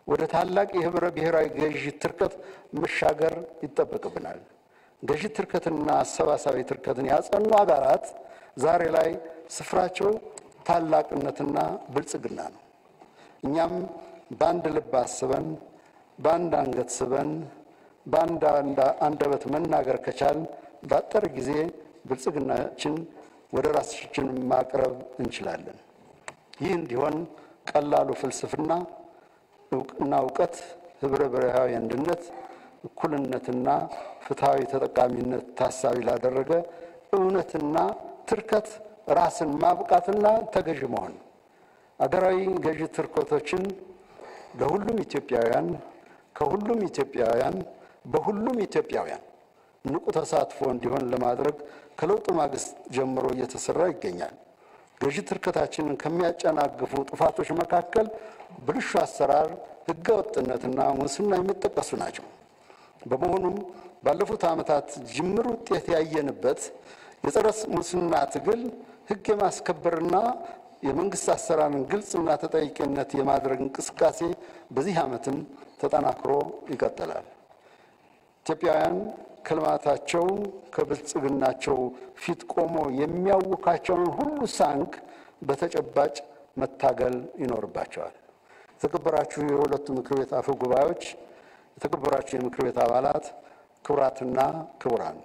ወደ ታላቅ የህብረ ብሔራዊ ገዢ ትርከት መሻገር ይጠበቅብናል። ገዢ ትርከትና አሰባሳቢ ትርከትን ያጸኑ አገራት ዛሬ ላይ ስፍራቸው ታላቅነትና ብልጽግና ነው። እኛም በአንድ ልብ አስበን በአንድ አንገት ስበን በአንድ አንደበት መናገር ከቻል በአጠረ ጊዜ ብልጽግናችን ወደ ራሳችን ማቅረብ እንችላለን። ይህ እንዲሆን ቀላሉ ፍልስፍና እውቅና እውቀት፣ ህብረ ብሔራዊ አንድነት፣ እኩልነትና ፍትሐዊ ተጠቃሚነት ታሳቢ ላደረገ እውነትና ትርከት ራስን ማብቃትና ተገዥ መሆን አገራዊ ገዢ ትርኮቶችን ለሁሉም ኢትዮጵያውያን ከሁሉም ኢትዮጵያውያን በሁሉም ኢትዮጵያውያን ንቁ ተሳትፎ እንዲሆን ለማድረግ ከለውጡ ማግስት ጀምሮ እየተሰራ ይገኛል። ገዢ ትርከታችንን ከሚያጨናግፉ ጥፋቶች መካከል ብልሹ አሰራር፣ ህገ ወጥነትና ሙስና የሚጠቀሱ ናቸው። በመሆኑም ባለፉት ዓመታት ጅምር ውጤት ያየንበት የጸረ ሙስና ትግል ህግ የማስከበርና የመንግስት አሰራርን ግልጽና ተጠያቂነት የማድረግ እንቅስቃሴ በዚህ ዓመትም ተጠናክሮ ይቀጥላል። ኢትዮጵያውያን ከልማታቸው ከብልጽግናቸው ፊት ቆሞ የሚያውካቸውን ሁሉ ሳንክ በተጨባጭ መታገል ይኖርባቸዋል። የተከበራችሁ የሁለቱ ምክር ቤት አፈ ጉባኤዎች፣ የተከበራችሁ የምክር ቤት አባላት፣ ክቡራትና ክቡራን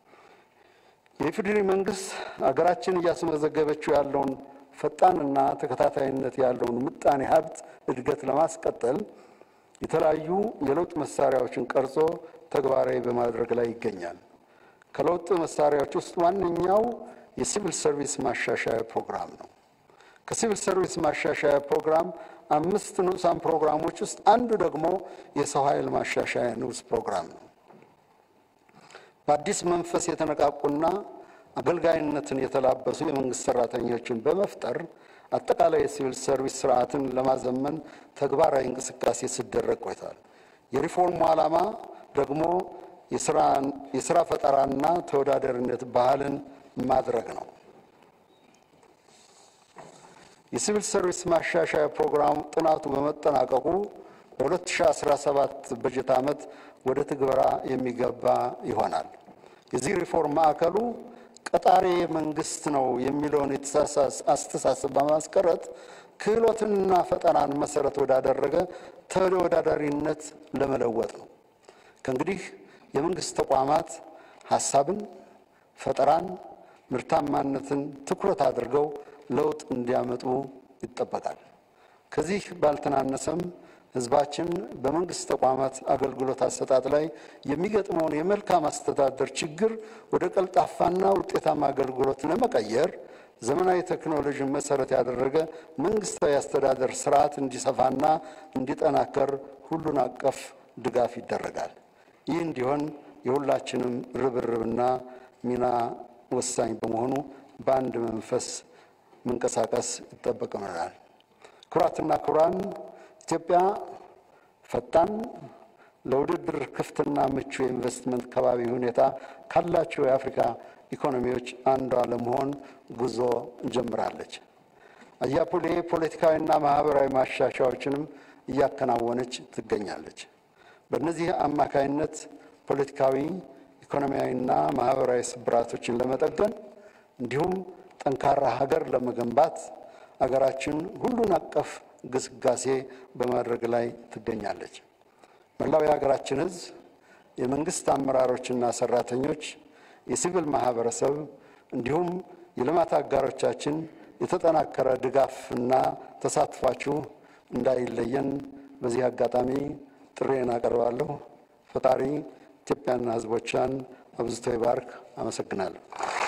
የኢፌዴሪ መንግስት አገራችን እያስመዘገበችው ያለውን ፈጣንና ተከታታይነት ያለውን ምጣኔ ሀብት እድገት ለማስቀጠል የተለያዩ የለውጥ መሳሪያዎችን ቀርጾ ተግባራዊ በማድረግ ላይ ይገኛል። ከለውጥ መሳሪያዎች ውስጥ ዋነኛው የሲቪል ሰርቪስ ማሻሻያ ፕሮግራም ነው። ከሲቪል ሰርቪስ ማሻሻያ ፕሮግራም አምስት ንዑሳን ፕሮግራሞች ውስጥ አንዱ ደግሞ የሰው ኃይል ማሻሻያ ንዑስ ፕሮግራም ነው። በአዲስ መንፈስ የተነቃቁና አገልጋይነትን የተላበሱ የመንግስት ሰራተኞችን በመፍጠር አጠቃላይ የሲቪል ሰርቪስ ስርዓትን ለማዘመን ተግባራዊ እንቅስቃሴ ሲደረግ ቆይቷል። የሪፎርሙ ዓላማ ደግሞ የስራ ፈጠራና ተወዳዳሪነት ባህልን ማድረግ ነው። የሲቪል ሰርቪስ ማሻሻያ ፕሮግራም ጥናቱ በመጠናቀቁ በ2017 በጀት ዓመት ወደ ትግበራ የሚገባ ይሆናል። የዚህ ሪፎርም ማዕከሉ ቀጣሪ መንግስት ነው የሚለውን የተሳሳተ አስተሳሰብ በማስቀረት ክህሎትንና ፈጠራን መሰረት ወዳደረገ ተወዳዳሪነት ለመለወጥ ነው። ከእንግዲህ የመንግስት ተቋማት ሀሳብን፣ ፈጠራን፣ ምርታማነትን ትኩረት አድርገው ለውጥ እንዲያመጡ ይጠበቃል። ከዚህ ባልተናነሰም ህዝባችን በመንግስት ተቋማት አገልግሎት አሰጣጥ ላይ የሚገጥመውን የመልካም አስተዳደር ችግር ወደ ቀልጣፋና ውጤታማ አገልግሎት ለመቀየር ዘመናዊ ቴክኖሎጂን መሰረት ያደረገ መንግስታዊ አስተዳደር ስርዓት እንዲሰፋና እንዲጠናከር ሁሉን አቀፍ ድጋፍ ይደረጋል። ይህ እንዲሆን የሁላችንም ርብርብና ሚና ወሳኝ በመሆኑ በአንድ መንፈስ መንቀሳቀስ ይጠበቅብናል። ክቡራትና ክቡራን ኢትዮጵያ ፈጣን ለውድድር ክፍትና ምቹ የኢንቨስትመንት ከባቢ ሁኔታ ካላቸው የአፍሪካ ኢኮኖሚዎች አንዷ ለመሆን ጉዞ ጀምራለች። አያሌ ፖለቲካዊና ማህበራዊ ማሻሻያዎችንም እያከናወነች ትገኛለች። በእነዚህ አማካይነት ፖለቲካዊ፣ ኢኮኖሚያዊና ማህበራዊ ስብራቶችን ለመጠገን እንዲሁም ጠንካራ ሀገር ለመገንባት አገራችን ሁሉን አቀፍ ግስጋሴ በማድረግ ላይ ትገኛለች። መላው የሀገራችን ሕዝብ፣ የመንግስት አመራሮችና ሰራተኞች፣ የሲቪል ማህበረሰብ እንዲሁም የልማት አጋሮቻችን የተጠናከረ ድጋፍና ተሳትፏችሁ እንዳይለየን በዚህ አጋጣሚ ጥሬን አቀርባለሁ። ፈጣሪ ኢትዮጵያና ሕዝቦቿን አብዝቶ ይባርክ። አመሰግናለሁ።